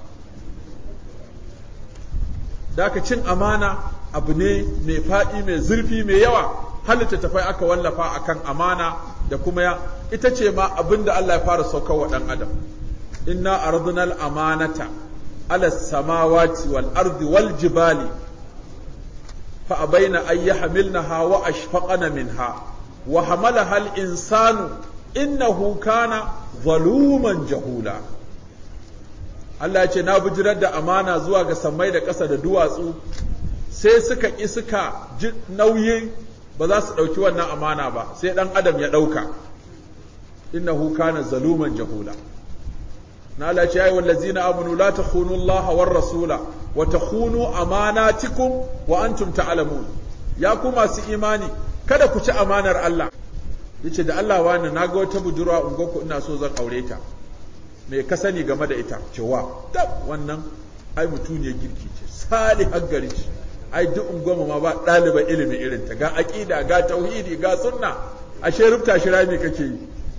da cin amana abu ne mai faɗi mai zurfi mai yawa halitta tafai aka wallafa akan amana da kuma ya ita ce ma abin da Allah ya fara saukar wa ɗan adam inna ardunal amanata ala samawati wal ardi wal jibali fa abaina an yahmilnaha wa ashfaqana minha wa hamalaha al insanu innahu kana zaluman jahula Allah ya ce na bijirar da amana zuwa ga sammai da ƙasa da duwatsu sai suka ƙi suka ji nauyin ba za su ɗauki wannan amana ba sai ɗan adam ya ɗauka innahu kana zaluman jahula na Allah ce ayyuhal ladzina amanu la takhunu Allah war rasula wa takhunu amanatikum wa antum ta'lamun ya ku masu imani kada ku ci amanar Allah yace da Allah wani naga wata budurwa ungonku ina so zan aure ta me ka sani game da ita cewa tab wannan ai mutuniyar girki ce salihar gari ce ai duk ungoma ma ba ɗaliban ilimi irin ta ga aqida ga tauhidi ga sunna ashe rubta shi rami kake yi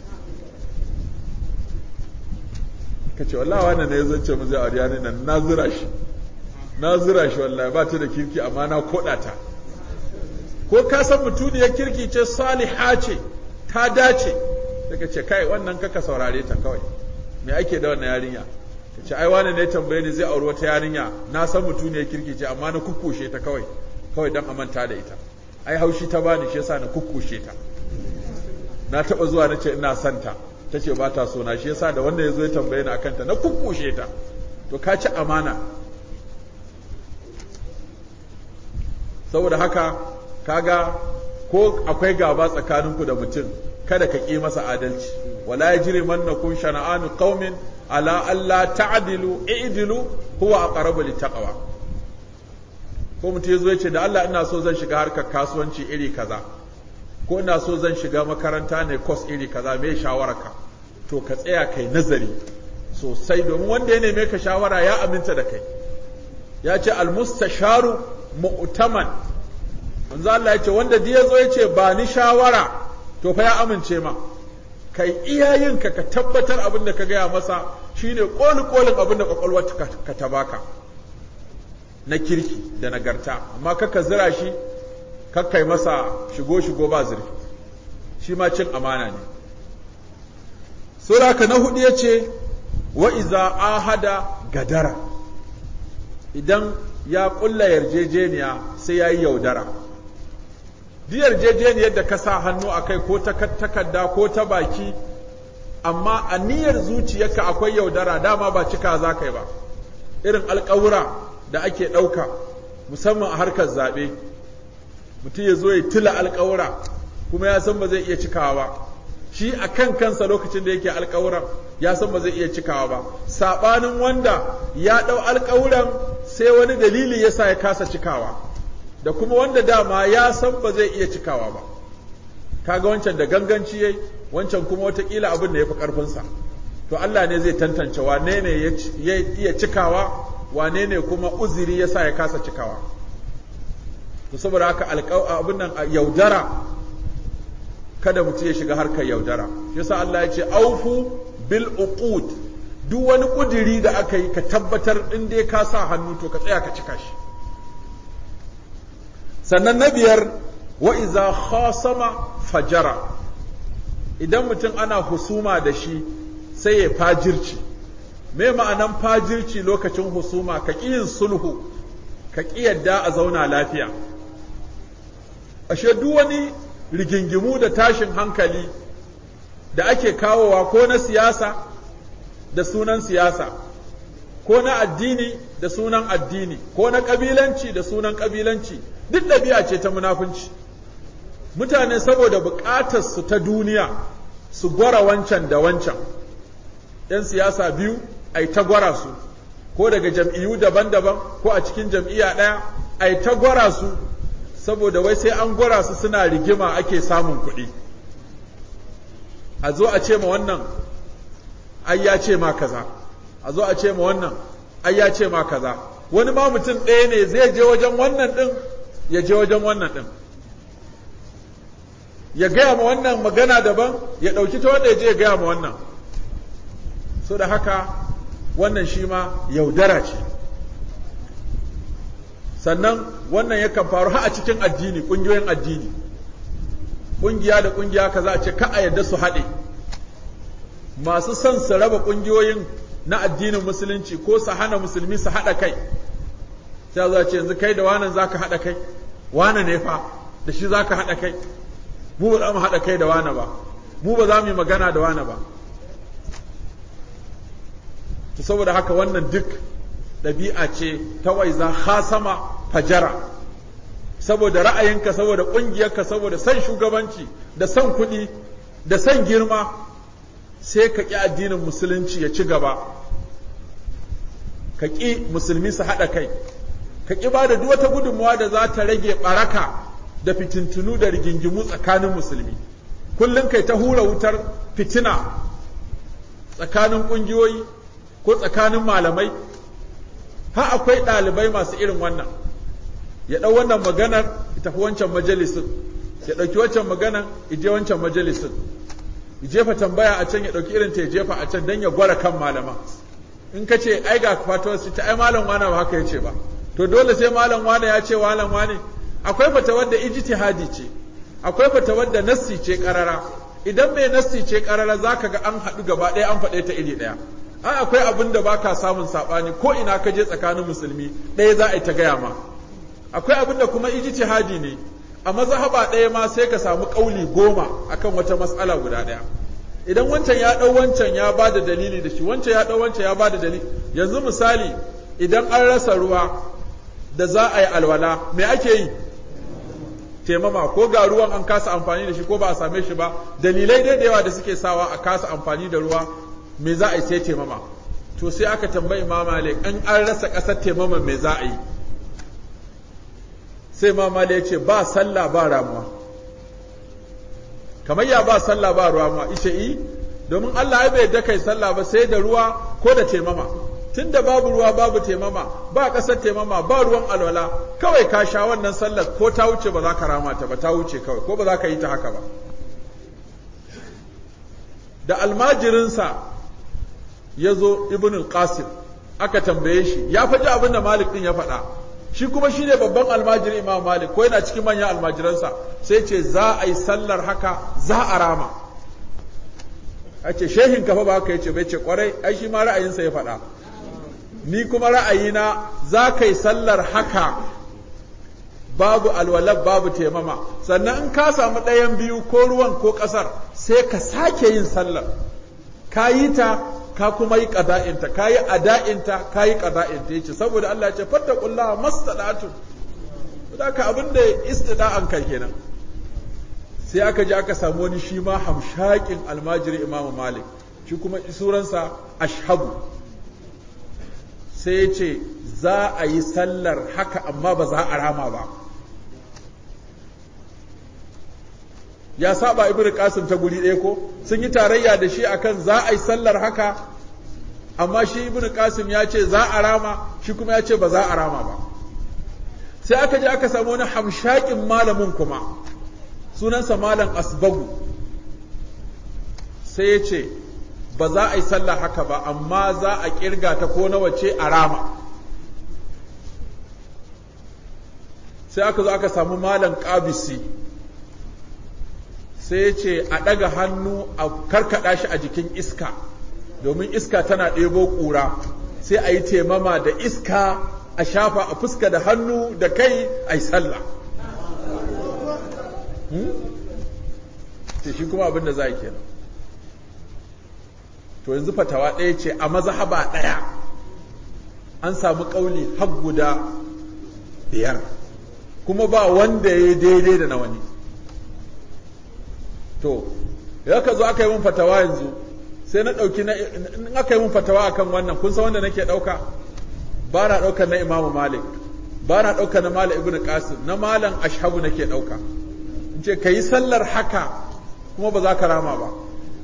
kace wallahi wannan ne yazo ce mu zai aure ne nan na zura shi na zura shi wallahi ba ta da kirki amma na koda ta ko ka san mutuniyar kirki ce saliha ce ta dace daga ce kai wannan kaka saurare ta kawai me ake da wannan yarinya ta ce ai wani ne tambaye ni zai auri wata yarinya na san mutuniyar kirki ce amma na kukkushe ta kawai kawai dan amanta da ita ai haushi ta bani shi yasa na kukkushe ta na taba zuwa na ce ina son ta ta ce ba ta so na shi yasa da wanda ya zo ya tambaye ni akan ta na kukkushe ta to ka ci amana saboda haka kaga ko akwai gaba tsakaninku da mutum kada ka ƙi masa adalci wala yajri mannakum shana'anu qaumin ala alla ta'dilu i'dilu huwa aqrabu littaqwa ko mutum yazo ya ce da Allah ina so zan shiga harkar kasuwanci iri kaza ko ina so zan shiga makaranta ne course iri kaza me shawararka to ka tsaya kai nazari sosai domin wanda ya neme ka shawara ya aminta da kai ya ce almustasharu mu'taman manzo Allah ya ce wanda duk yazo ya ce ba ni shawara to fa ya amince ma kai iyayenka ka tabbatar abin da ka gaya masa shine koli kolin abin da kwakwalwar ka ta baka na kirki da nagarta amma kaka zira shi kakkai masa shigo shigo ba zurfi shi ma cin amana ne sura ka na hudu yace wa iza ahada gadara idan ya kulla yarjejeniya sai ya yi yaudara duk yarjejeniyar da ka sa hannu a kai ko ta takarda ko ta baki amma a niyyar zuciyarka akwai yaudara dama ba cika za ka yi ba irin alƙawura da ake ɗauka musamman a harkar zaɓe mutum ya zo ya tila alƙawura kuma ya san ba zai iya cikawa ba shi a kan kansa lokacin da yake alƙawuran ya san ba zai iya cikawa ba saɓanin wanda ya ɗau alƙawuran sai wani dalili ya sa ya kasa cikawa da kuma wanda dama ya san ba zai iya cikawa ba kaga wancan da ganganci yayi wancan kuma watakila abin da ya fi ƙarfinsa to Allah ne zai tantance wane ne ya iya cikawa wane ne kuma uziri ya sa ya kasa cikawa to saboda haka abin nan yaudara kada mutum ya shiga harkar yaudara yasa Allah ya ce aufu bil uqud duk wani kudiri da aka yi ka tabbatar in dai ka sa hannu to ka tsaya ka cika shi sannan na biyar wa iza khasama fajara idan mutum ana husuma da shi sai ya fajirci me ma'anan fajirci lokacin husuma ka ƙi yin sulhu ka ƙi yadda a zauna lafiya ashe duk wani rigingimu da tashin hankali da ake kawowa ko na siyasa da sunan siyasa ko na addini da sunan addini ko na ƙabilanci da sunan ƙabilanci duk ɗabi'a ce ta munafunci mutane saboda buƙatar su ta duniya su gwara wancan da wancan ‘yan siyasa biyu a ta gwara su ko daga jam'iyyu daban-daban ko a cikin jam'iyya ɗaya a ta gwara su saboda wai sai an gwara su suna rigima ake samun kuɗi a zo a ce ma wannan ai ya ce ma kaza a zo a ce ma wannan ai ya ce ma kaza wani ma mutum ɗaya ne zai je wajen wannan ɗin ya je wajen wannan ɗin ya gaya ma wannan magana daban ya ɗauki ta wanda ya je ya gaya ma wannan so da haka wannan shi ma yaudara ce sannan wannan yakan faru har a cikin addini ƙungiyoyin addini ƙungiya da ƙungiya kaza a ce ka a yadda su haɗe masu son su raba ƙungiyoyin na addinin musulunci ko su hana musulmi su haɗa kai sai za ce yanzu kai da wanan za ka haɗa kai wane ne fa da shi za ka haɗa kai mu ba za mu haɗa kai da wane ba mu ba za mu yi magana da wane ba to saboda haka wannan duk ɗabi'a ce ta waiza hasama fajara saboda ra'ayinka saboda ƙungiyarka saboda son shugabanci da son kuɗi da son girma sai ka ƙi addinin musulunci ya ci gaba ka ƙi musulmi su haɗa kai ka ƙi ba da duk wata gudunmawa da za ta rage ɓaraka da fitintunu da rigingimu tsakanin musulmi kullum kai ta hura wutar fitina tsakanin ƙungiyoyi ko tsakanin malamai ha akwai ɗalibai masu irin wannan ya ɗau wannan maganar ya tafi wancan majalisin ya ɗauki wancan maganar ya je wancan majalisin ya jefa tambaya a can ya ɗauki irin ta ya jefa a can don ya gwara kan malama in ka ce ai ga fatuwar ta ai malam wane ba haka ya ce ba to dole sai malam wane ya ce malam wane akwai fatawar da ijtihadi ce akwai fatawar da nassi ce karara idan mai nassi ce karara zaka ga an haɗu gaba ɗaya an faɗe ta iri ɗaya ai akwai abin da baka samun saɓani ko ina ka je tsakanin musulmi ɗaya za a yi ta gaya ma akwai abin da kuma ijtihadi ne a mazhaba ɗaya ma sai ka samu ƙauli goma akan wata mas'ala guda ɗaya idan wancan ya ɗau wancan ya ba da dalili da shi wancan ya ɗau wancan ya ba da dalili yanzu misali idan an rasa ruwa da za a yi alwala me ake yi taimama ko ga ruwan an kasa amfani da shi ko ba a same shi ba dalilai dai da yawa da suke sawa a kasa amfani da ruwa me za a yi sai taimama to sai aka tambayi imam malik in an rasa ƙasar taimama me za a yi sai imam malik ya ce ba sallah ba ramuwa kamar ya ba sallah ba ramuwa ishe yi domin Allah ya bai yadda kai sallah ba sai da ruwa ko da taimama tunda babu ruwa babu taimama ba ƙasar taimama ba ruwan alwala kawai ka sha wannan sallar ko ta wuce ba za ka rama ta ba ta wuce kawai ko ba za ka yi ta haka ba da almajirinsa ya zo ibn qasim aka tambaye shi ya faɗi abin da malik ɗin ya faɗa shi kuma shi ne babban almajirin imam malik ko yana cikin manyan almajiransa sai ce za a yi sallar haka za a rama a ce shehin kafa ba haka ya ce bai ce kwarai ai shi ma ra'ayinsa ya faɗa ni kuma ra'ayina za ka yi sallar haka babu alwalab babu taimama sannan in ka samu ɗayan biyu ko ruwan ko ƙasar sai ka sake yin sallar ka yi ta ka kuma yi ƙada'inta ka yi ada'inta ka yi ƙada'inta ya ce saboda Allah ya ce fattakullaha mastada'atu da ka abin da istida'an kai kenan sai aka je aka samu wani shi ma hamshakin almajiri imamu malik shi kuma suransa ashabu sai ya ce za a yi sallar haka amma ba za a rama ba ya saba ibnu qasim ta guri ɗaya ko sun yi tarayya da shi akan za a yi sallar haka amma shi ibnu qasim ya ce za a rama shi kuma ya ce ba za a rama ba sai aka je aka samu wani hamshakin malamin kuma sunansa malam asbagu sai ya ce ba za a yi sallah haka ba amma za a kirga ta ko nawa ce a rama sai aka zo aka samu malam kabisi sai ya ce a ɗaga hannu a karkaɗa shi a jikin iska domin iska tana ɗebo ƙura sai a yi temama da iska a shafa a fuska da hannu da kai a yi sallah ce shi kuma abin da za a kenan to yanzu fatawa ɗaya ce a mazhaba ɗaya an samu ƙauli har guda biyar kuma ba wanda ya yi daidai da na wani to ya ka zo aka yi mun fatawa yanzu sai na ɗauki na in aka yi mun fatawa akan wannan kun san wanda nake ɗauka ba na ɗaukar na imamu malik ba na ɗaukar na malam ibnu qasim na malam ashabu nake ɗauka in ce ka yi sallar haka kuma ba za ka rama ba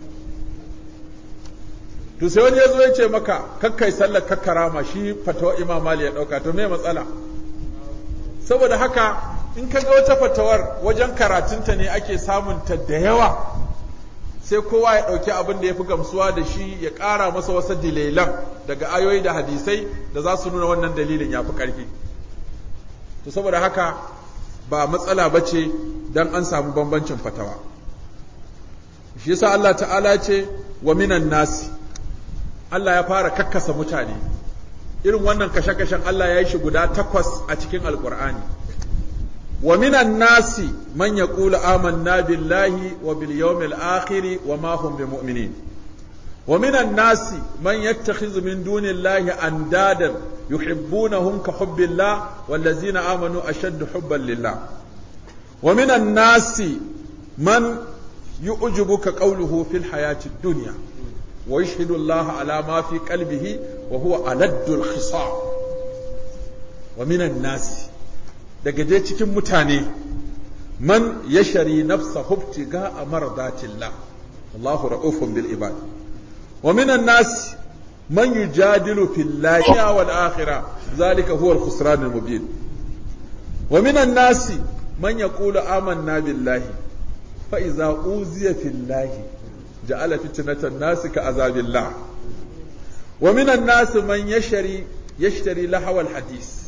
to sai wani ya zo ya ce maka kakkai sallar kakka rama shi fatawa imam malik ya ɗauka to me matsala saboda haka in ka ga wata fatawar wajen karatunta ne ake samunta da yawa sai kowa ya ɗauki abin da ya fi gamsuwa da shi ya ƙara masa wasu dalilan daga ayoyi da hadisai da za su nuna wannan dalilin ya fi ƙarfi to saboda haka ba matsala ba ce don an samu bambancin fatawa shi yasa Allah ta'ala ce wa minan nasi Allah ya fara kakkasa mutane irin wannan kashe-kashen Allah ya yi shi guda takwas a cikin alkur'ani wa minan nasi man yaqulu amanna billahi wa bil yawmil akhir wa ma hum bimu'minin wa minan nasi man yattakhidhu min dunillahi andadan yuhibbunahum ka hubbillah wallazina amanu ashaddu hubban lillah wa minan nasi man yu'jibuka qawluhu fil hayati dunya wa yashhadu Allah ala ma fi qalbihi wa huwa aladdul khisam wa minan nasi daga dai cikin mutane man yashari nafsa hubtiga a maradatillah Allahu ra'ufun bil ibad wa minan nas man yujadilu fillahi wal akhirah zalika huwa al khusran al mubin wa minan nas man yaqulu amanna billahi fa idza uziya fillahi ja'ala fitnatan nas ka azabillah wa minan nas man yashari yashtari lahawal hadis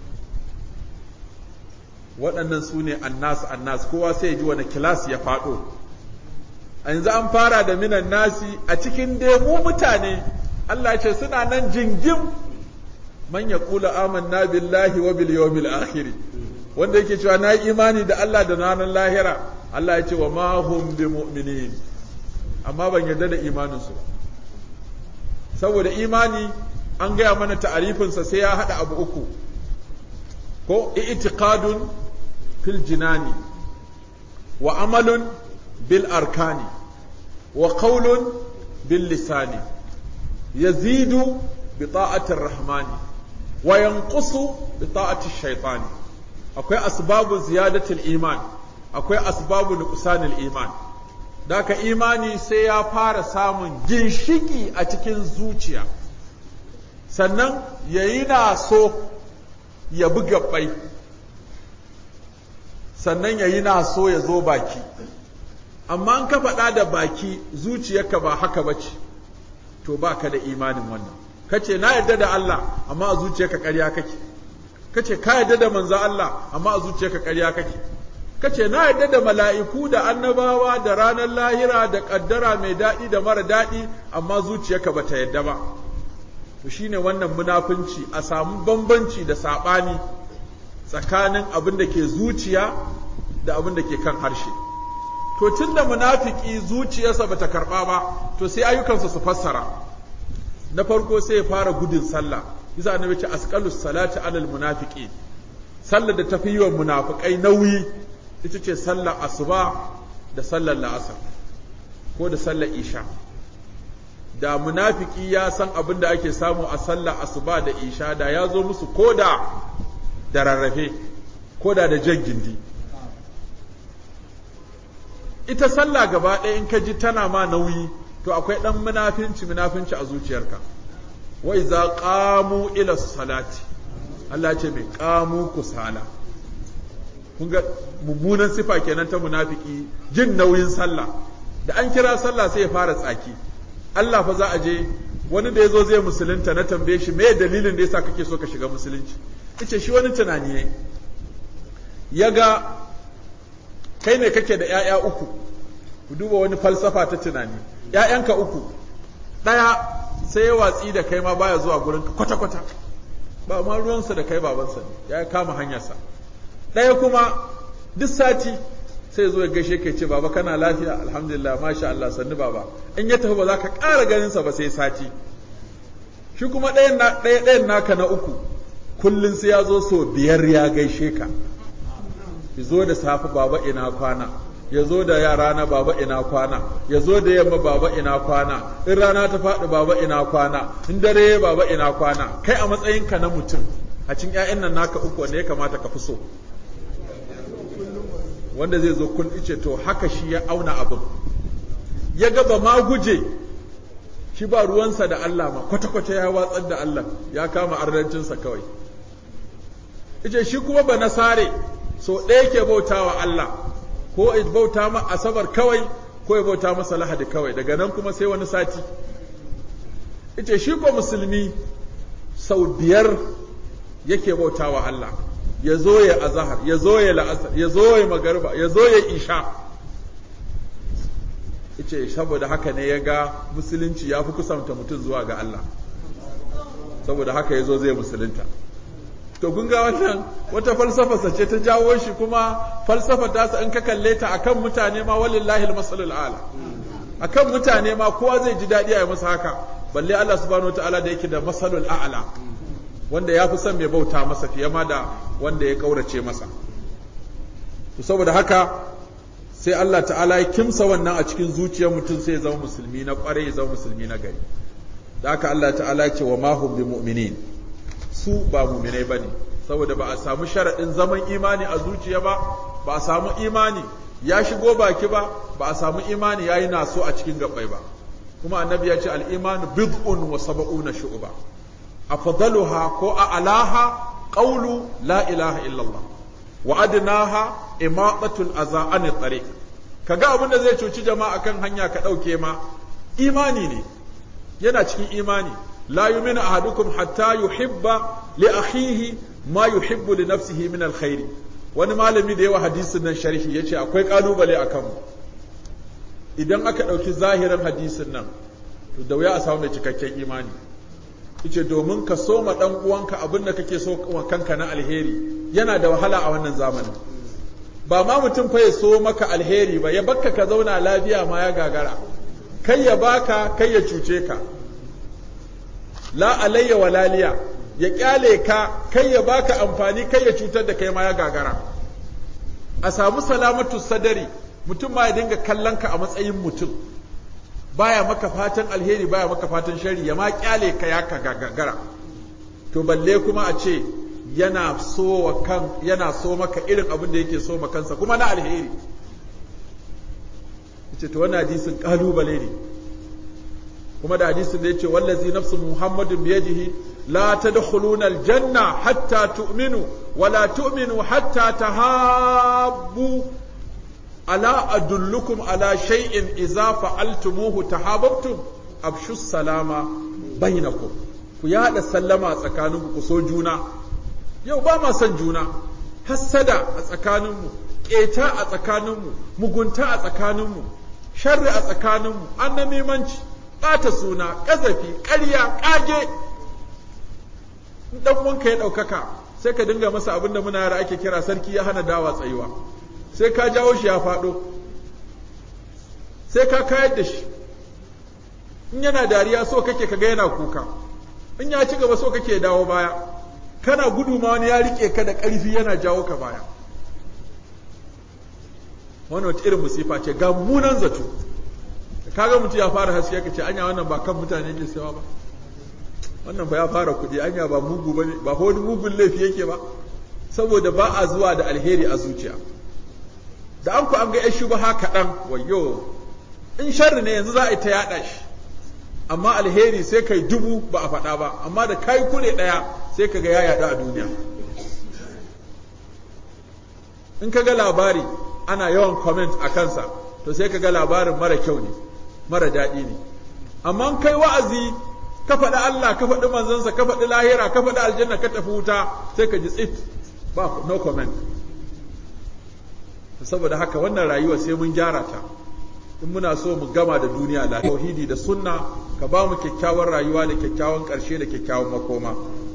waɗannan su ne annas annas kowa sai ji wani kilas ya faɗo a yanzu an fara da minan nasi a cikin dai mu mutane Allah ce suna nan jingim man ya kula amanna billahi wa bil yawmil akhir wanda yake cewa na imani da Allah da ranar lahira Allah ya ce wa ma hum bi mu'minin amma ban yarda da imanin su saboda imani an gaya mana ta'arifinsa sai ya haɗa abu uku ko i'tiqadun fil jinani wa amalun bil arkani wa qawlun bil lisani yazidu bi ta'atir rahmani wa yanqusu bi ta'atir shaytani akwai asbabu ziyadatul iman akwai asbabu nuqsanil iman daka imani sai ya fara samun ginshiki a cikin zuciya sannan yayi na so ya bi gabbai sannan yayi na so ya zo baki amma an ka faɗa da baki zuciyarka ba haka bace to baka da imanin wannan kace na yarda da Allah amma a zuciyarka ƙarya kake kace ka yarda da manzo Allah amma a zuciyarka ƙarya kake kace na yarda da mala'iku da annabawa da ranar lahira da kaddara mai daɗi da mara daɗi amma zuciyarka bata yarda ba to shine wannan munafunci a samu bambanci da saɓani tsakanin abin da ke zuciya da abin da ke kan harshe to tunda munafiki zuciyarsa bata karɓa ba to sai ayyukansa su fassara na farko sai ya fara gudun sallah bisa annabi ce asqalus salati alal munafiqin sallar da tafi yi wa munafikai nauyi ita ce sallar asuba da sallar la'asar ko da sallar isha da munafiki ya san abin da ake samu a sallar asuba da isha da ya zo musu koda da rarrafe koda da jan gindi ita sallah gaba ɗaya in ka ji tana ma nauyi to akwai ɗan munafinci munafinci a zuciyarka wai za ƙamu ila salati Allah ce mai ƙamu kusala kun ga mummunan sifa kenan ta munafiki jin nauyin sallah da an kira sallah sai ya fara tsaki Allah fa za a je wani da ya zo zai musulunta na tambaye shi me dalilin da yasa kake so ka shiga musulunci yace shi wani tunani ne ya ga kai ne kake da ‘ya'ya uku, ku duba wani falsafa ta tunani, ‘ya'yanka uku, ɗaya sai ya watsi da kai ma baya zuwa gurinka kwata-kwata, ba ma ruwansa da kai babansa ne, ya kama hanyarsa. Ɗaya kuma duk sati sai zo ya gaishe ka ce baba kana lafiya alhamdulillah masha Allah sannu baba in ya tafi ba za ka ƙara ganinsa ba sai sati shi kuma ɗayan ɗayan naka na uku kullum sai ya zo so biyar ya gaishe ka ya zo da safe baba ina kwana ya zo da yara na baba ina kwana ya zo da yamma baba ina kwana in rana ta faɗi baba ina kwana in dare baba ina kwana kai a matsayinka na mutum a cikin ƴaƴan nan naka uku wanda ya kamata ka fi so wanda zai zo kun ice to haka shi ya auna abin ya gaba ma guje shi ba ruwansa da Allah ma kwata-kwata ya watsar da Allah ya kama arnancinsa kawai ice shi kuma ba nasare so ɗaya ke bauta wa Allah ko ya bauta ma asabar kawai ko ya bauta masa lahadi kawai daga nan kuma sai wani sati ita shi ko musulmi sau biyar yake bauta wa Allah ya zo ya azahar ya zo ya la'asar ya zo ya magarba ya zo ya isha ita saboda haka ne ya ga musulunci ya fi kusanta mutum zuwa ga Allah saboda haka ya zo zai musulunta to kun ga wannan wata falsafa ce ta jawo shi kuma falsafa ta sa in ka kalle ta akan mutane ma walillahi almasalul ala akan mutane ma kowa zai ji dadi a yi masa haka balle Allah subhanahu wataala da yake da masalul a'la wanda ya fi son mai bauta masa fiye ma da wanda ya kaurace masa to saboda haka sai Allah ta'ala ya kimsa wannan a cikin zuciyar mutum sai ya zama musulmi na kware ya zama musulmi na gari da haka Allah ta'ala ya ce wa ma hum bi mu'minin su ba muminai ba ne saboda ba a samu sharaɗin zaman imani a zuciya ba ba a samu imani ya shigo baki ba ba a samu imani ya yi naso a cikin gabai ba kuma annabi ya ce al'imanu bid'un wa saba'una shu'uba a fadaluha ko a alaha qawlu la ilaha illallah wa adnaha imatatul aza an tariq kaga abin da zai cuci jama'a kan hanya ka ɗauke ma imani ne yana cikin imani لا يؤمن أحدكم حتى يحب لأخيه ما يحب لنفسه من الخير wani malami da yawa hadisin nan sharhi ya ce akwai kalubale a kanmu idan aka ɗauki zahirin hadisin nan to da wuya a samu mai cikakken imani yace domin ka so ma ɗan uwanka abin da kake so wa kanka na alheri yana da wahala a wannan zamanin ba ma mutum fa ya so maka alheri ba ya bakka ka zauna lafiya ma ya gagara kai ya baka kai ya cuce ka la alayya walaliya ya kyale ka kai ya baka amfani kai ya cutar da kai ma ya gagara a samu salamatu sadari mutum ma ya dinga kallon ka a matsayin mutum baya maka fatan alheri baya maka fatan shari ya ma kyale ka ya ka gagara to balle kuma a ce yana so wa kan yana so maka irin abin da yake so ma kansa kuma na alheri yace to wannan hadisin kalubale ne kuma da hadisin da yace wallazi nafsu muhammadin biyadihi la tadkhuluna aljanna hatta tu'minu wa la tu'minu hatta tahabbu ala adullukum ala shay'in idza fa'altumuhu tahabbtum abshu salama bainakum ku yada sallama a tsakaninku ku so juna yau ba ma son juna hassada a tsakaninmu ƙeta a tsakaninmu mugunta a tsakaninmu sharri a tsakaninmu annamimanci ɓata suna ƙazafi ƙarya ƙage in ɗan uwanka ya ɗaukaka sai ka dinga masa abin da muna yara ake kira sarki ya hana dawa tsayuwa sai ka jawo shi ya faɗo sai ka kayar da shi in yana dariya so kake kaga yana kuka in ya ci gaba so kake dawo baya kana gudu ma wani ya rike ka da ƙarfi yana jawo ka baya wani wata irin musifa ce ga munan zato kaga mutum ya fara haske ka ce anya wannan ba kan mutane ke sawa ba wannan ba ya fara kuɗi anya ba mugu ba ba wani mugun laifi yake ba saboda ba a zuwa da alheri a zuciya da an ku an ga yan shubaha kaɗan wayo in sharri ne yanzu za a yi ta yaɗa shi amma alheri sai kai dubu ba a faɗa ba amma da kai kure ɗaya sai ka ga ya yaɗu a duniya in ka ga labari ana yawan comment a kansa to sai ka ga labarin mara kyau ne mara daɗi ne amma kai wa'azi ka faɗi Allah ka faɗi manzansa ka faɗi lahira ka faɗi aljanna ka tafi wuta sai ka ji tsit ba no comment saboda haka wannan rayuwa sai mun gyara ta in muna so mu gama da duniya da tauhidi da sunna ka ba mu kyakkyawar rayuwa da kyakkyawan ƙarshe da kyakkyawan makoma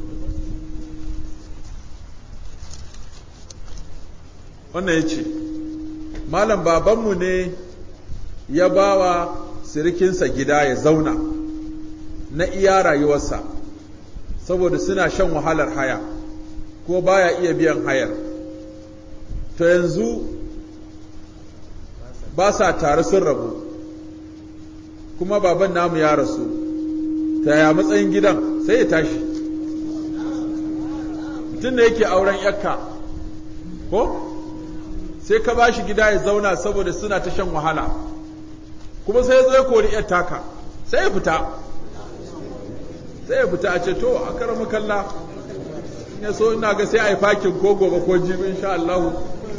wannan ya ce malam babanmu ne ya ba wa sirikinsa gida ya zauna na iya rayuwarsa saboda suna shan wahalar haya ko baya iya biyan hayar to yanzu ba sa tare sun rabu kuma baban namu ya rasu ta ya matsayin gidan sai ya tashi mutum da yake auren yakka ko sai ka ba shi gida ya zauna saboda suna ta shan wahala kuma sai ya zo ya kori yar taka sai ya fita sai ya fita a ce to a karamu kalla ya so ina ga sai a yi fakin ko gobe ko jibi insha Allah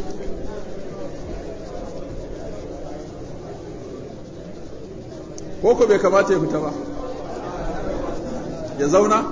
ko ko bai kamata ya fita ba ya zauna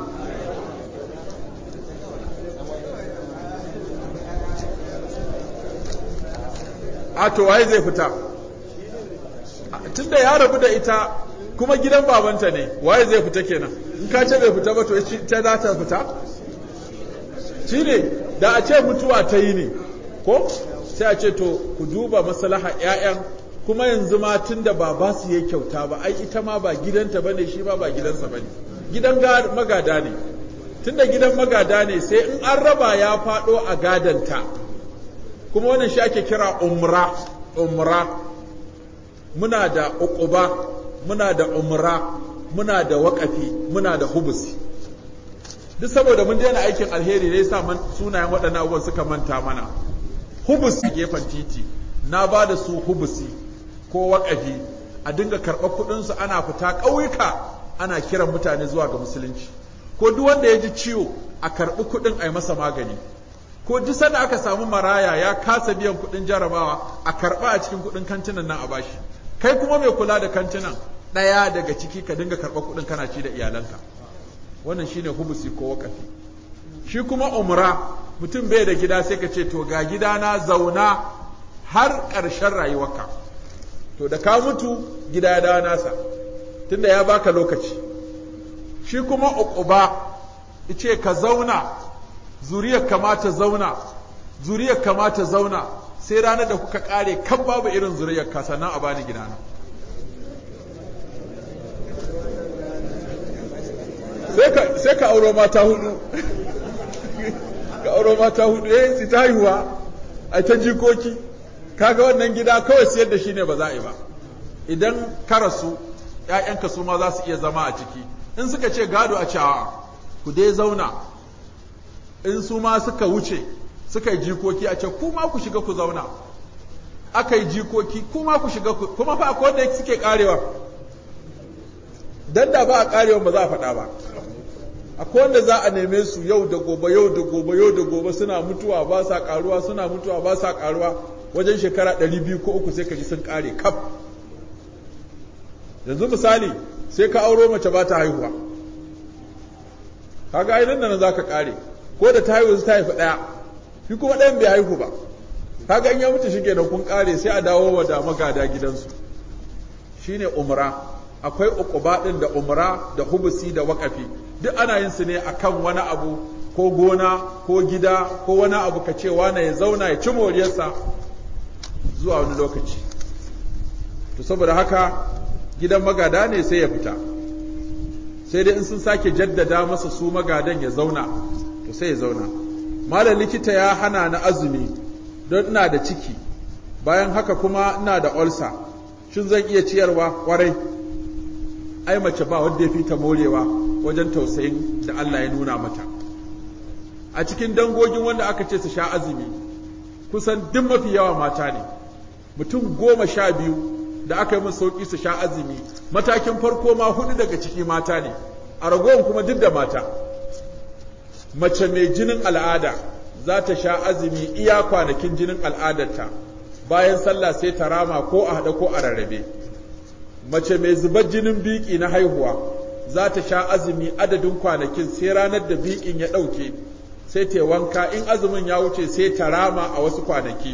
a to waye zai fita tunda ya rabu da ita kuma gidan babanta ne waye zai fita kenan in ka ce bai fita ba to ta za ta fita shi ne da a ce mutuwa ta yi ne ko sai a ce to ku duba maslaha 'ya'yan kuma yanzu ma tun da ba ba su yi kyauta ba ai ita ma ba gidanta ba ne shi ma ba gidansa ba ne gidan magada ne tun da gidan magada ne sai in an raba ya faɗo a gadanta kuma wannan shi ake kira umra umra muna da uquba muna da umra muna da waƙafi muna da hubusi duk saboda mun daina aikin alheri ne yasa sunayen waɗannan abubuwan suka manta mana hubusi gefen titi na ba da su hubusi ko waƙafi a dinga karɓar kuɗinsu ana fita ƙauyuka ana kiran mutane zuwa ga musulunci ko duk wanda ya ji ciwo a karɓi kuɗin a yi masa magani ko duk sanda aka samu maraya ya kasa biyan kuɗin jarabawa a karɓa a cikin kuɗin kantinan nan a bashi kai kuma mai kula da kantinan ɗaya daga ciki ka dinga karɓar kuɗin kana ci da iyalanka wannan shine hubusi ko waƙafi shi kuma umra mutum bai da gida sai ka ce to ga gidana zauna har ƙarshen rayuwarka to da ka mutu gida ya dawo nasa tunda ya baka lokaci shi kuma uquba ice ka zauna zuriyar kamata zauna zuriyar kamata zauna sai ranar da kuka kare kan babu irin zuriyar ka sannan a bani gidana sai ka auro mata hudu ka auro mata hudu eh su ta haihuwa a ta jikoki kaga wannan gida kawai siyar da shi ne ba za a yi ba idan ka rasu ‘ya'yanka su ma za su iya zama a ciki in suka ce gado a cewa ku dai zauna in su ma suka wuce suka yi jikoki a ce kuma ku shiga ku zauna aka yi jikoki kuma ku shiga ku kuma fa akwai wanda suke karewa dan da ba a karewa ba za a faɗa ba akwai wanda za a neme su yau da gobe yau da gobe yau da gobe suna mutuwa ba sa karuwa suna mutuwa ba sa karuwa wajen shekara ɗari biyu ko uku sai ka ji sun kare kaf yanzu misali sai ka auro mace ba ta haihuwa kaga ai nan nan za ka kare ko da ta haihu ta haifi ɗaya shi kuma ɗayan bai haihu ba kaga in ya mutu shi kenan kun kare sai a dawo wa da magada gidansu shine umra akwai uquba din da umra da hubusi da waqafi duk ana yin su ne akan wani abu ko gona ko gida ko wani abu ka ce wani ya zauna ya ci moriyarsa zuwa wani lokaci to saboda haka gidan magada ne sai ya fita sai dai in sun sake jaddada masa su magadan ya zauna to sai ya zauna malam likita ya hana na azumi don ina da ciki bayan haka kuma ina da olsa shin zan iya ciyarwa kwarai ai mace ba wanda ya fi ta morewa wajen tausayin da Allah ya nuna mata a cikin dangogin wanda aka ce su sha azumi kusan duk mafi yawa mata ne mutum goma sha biyu da aka yi musu sauki su sha azumi matakin farko ma hudu daga ciki mata ne a ragowar kuma duk da mata mace mai jinin al'ada za ta sha azumi iya kwanakin jinin al'adarta bayan sallah sai ta rama ko a haɗa ko a rarrabe mace mai zubar jinin biki na haihuwa za ta sha azumi adadin kwanakin sai ranar da bikin ya ɗauke sai ta wanka in azumin ya wuce sai ta rama a wasu kwanaki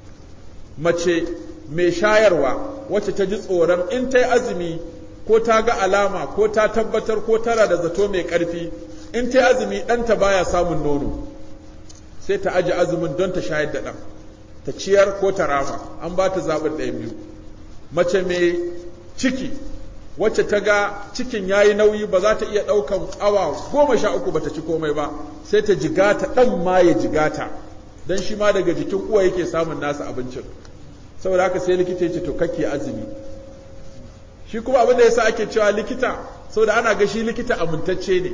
mace mai shayarwa wacce ta ji tsoron in ta yi azumi ko ta ga alama ko ta tabbatar ko tara da zato mai ƙarfi in ta yi azumi ɗanta baya samun nono sai ta aji azumin don ta shayar da ɗan ta ciyar ko ta rama an ba ta zaɓin ɗaya biyu mace mai ciki wacce ta ga cikin ya yi nauyi ba za ta iya ɗaukan awa goma sha uku ba ta ci komai ba sai ta jigata ɗan ma ya jigata don shi ma daga jikin uwa yake samun nasa abincin saboda haka sai likita ya ce to kake azumi shi kuma abin da yasa ake cewa likita saboda ana ga shi likita amintacce ne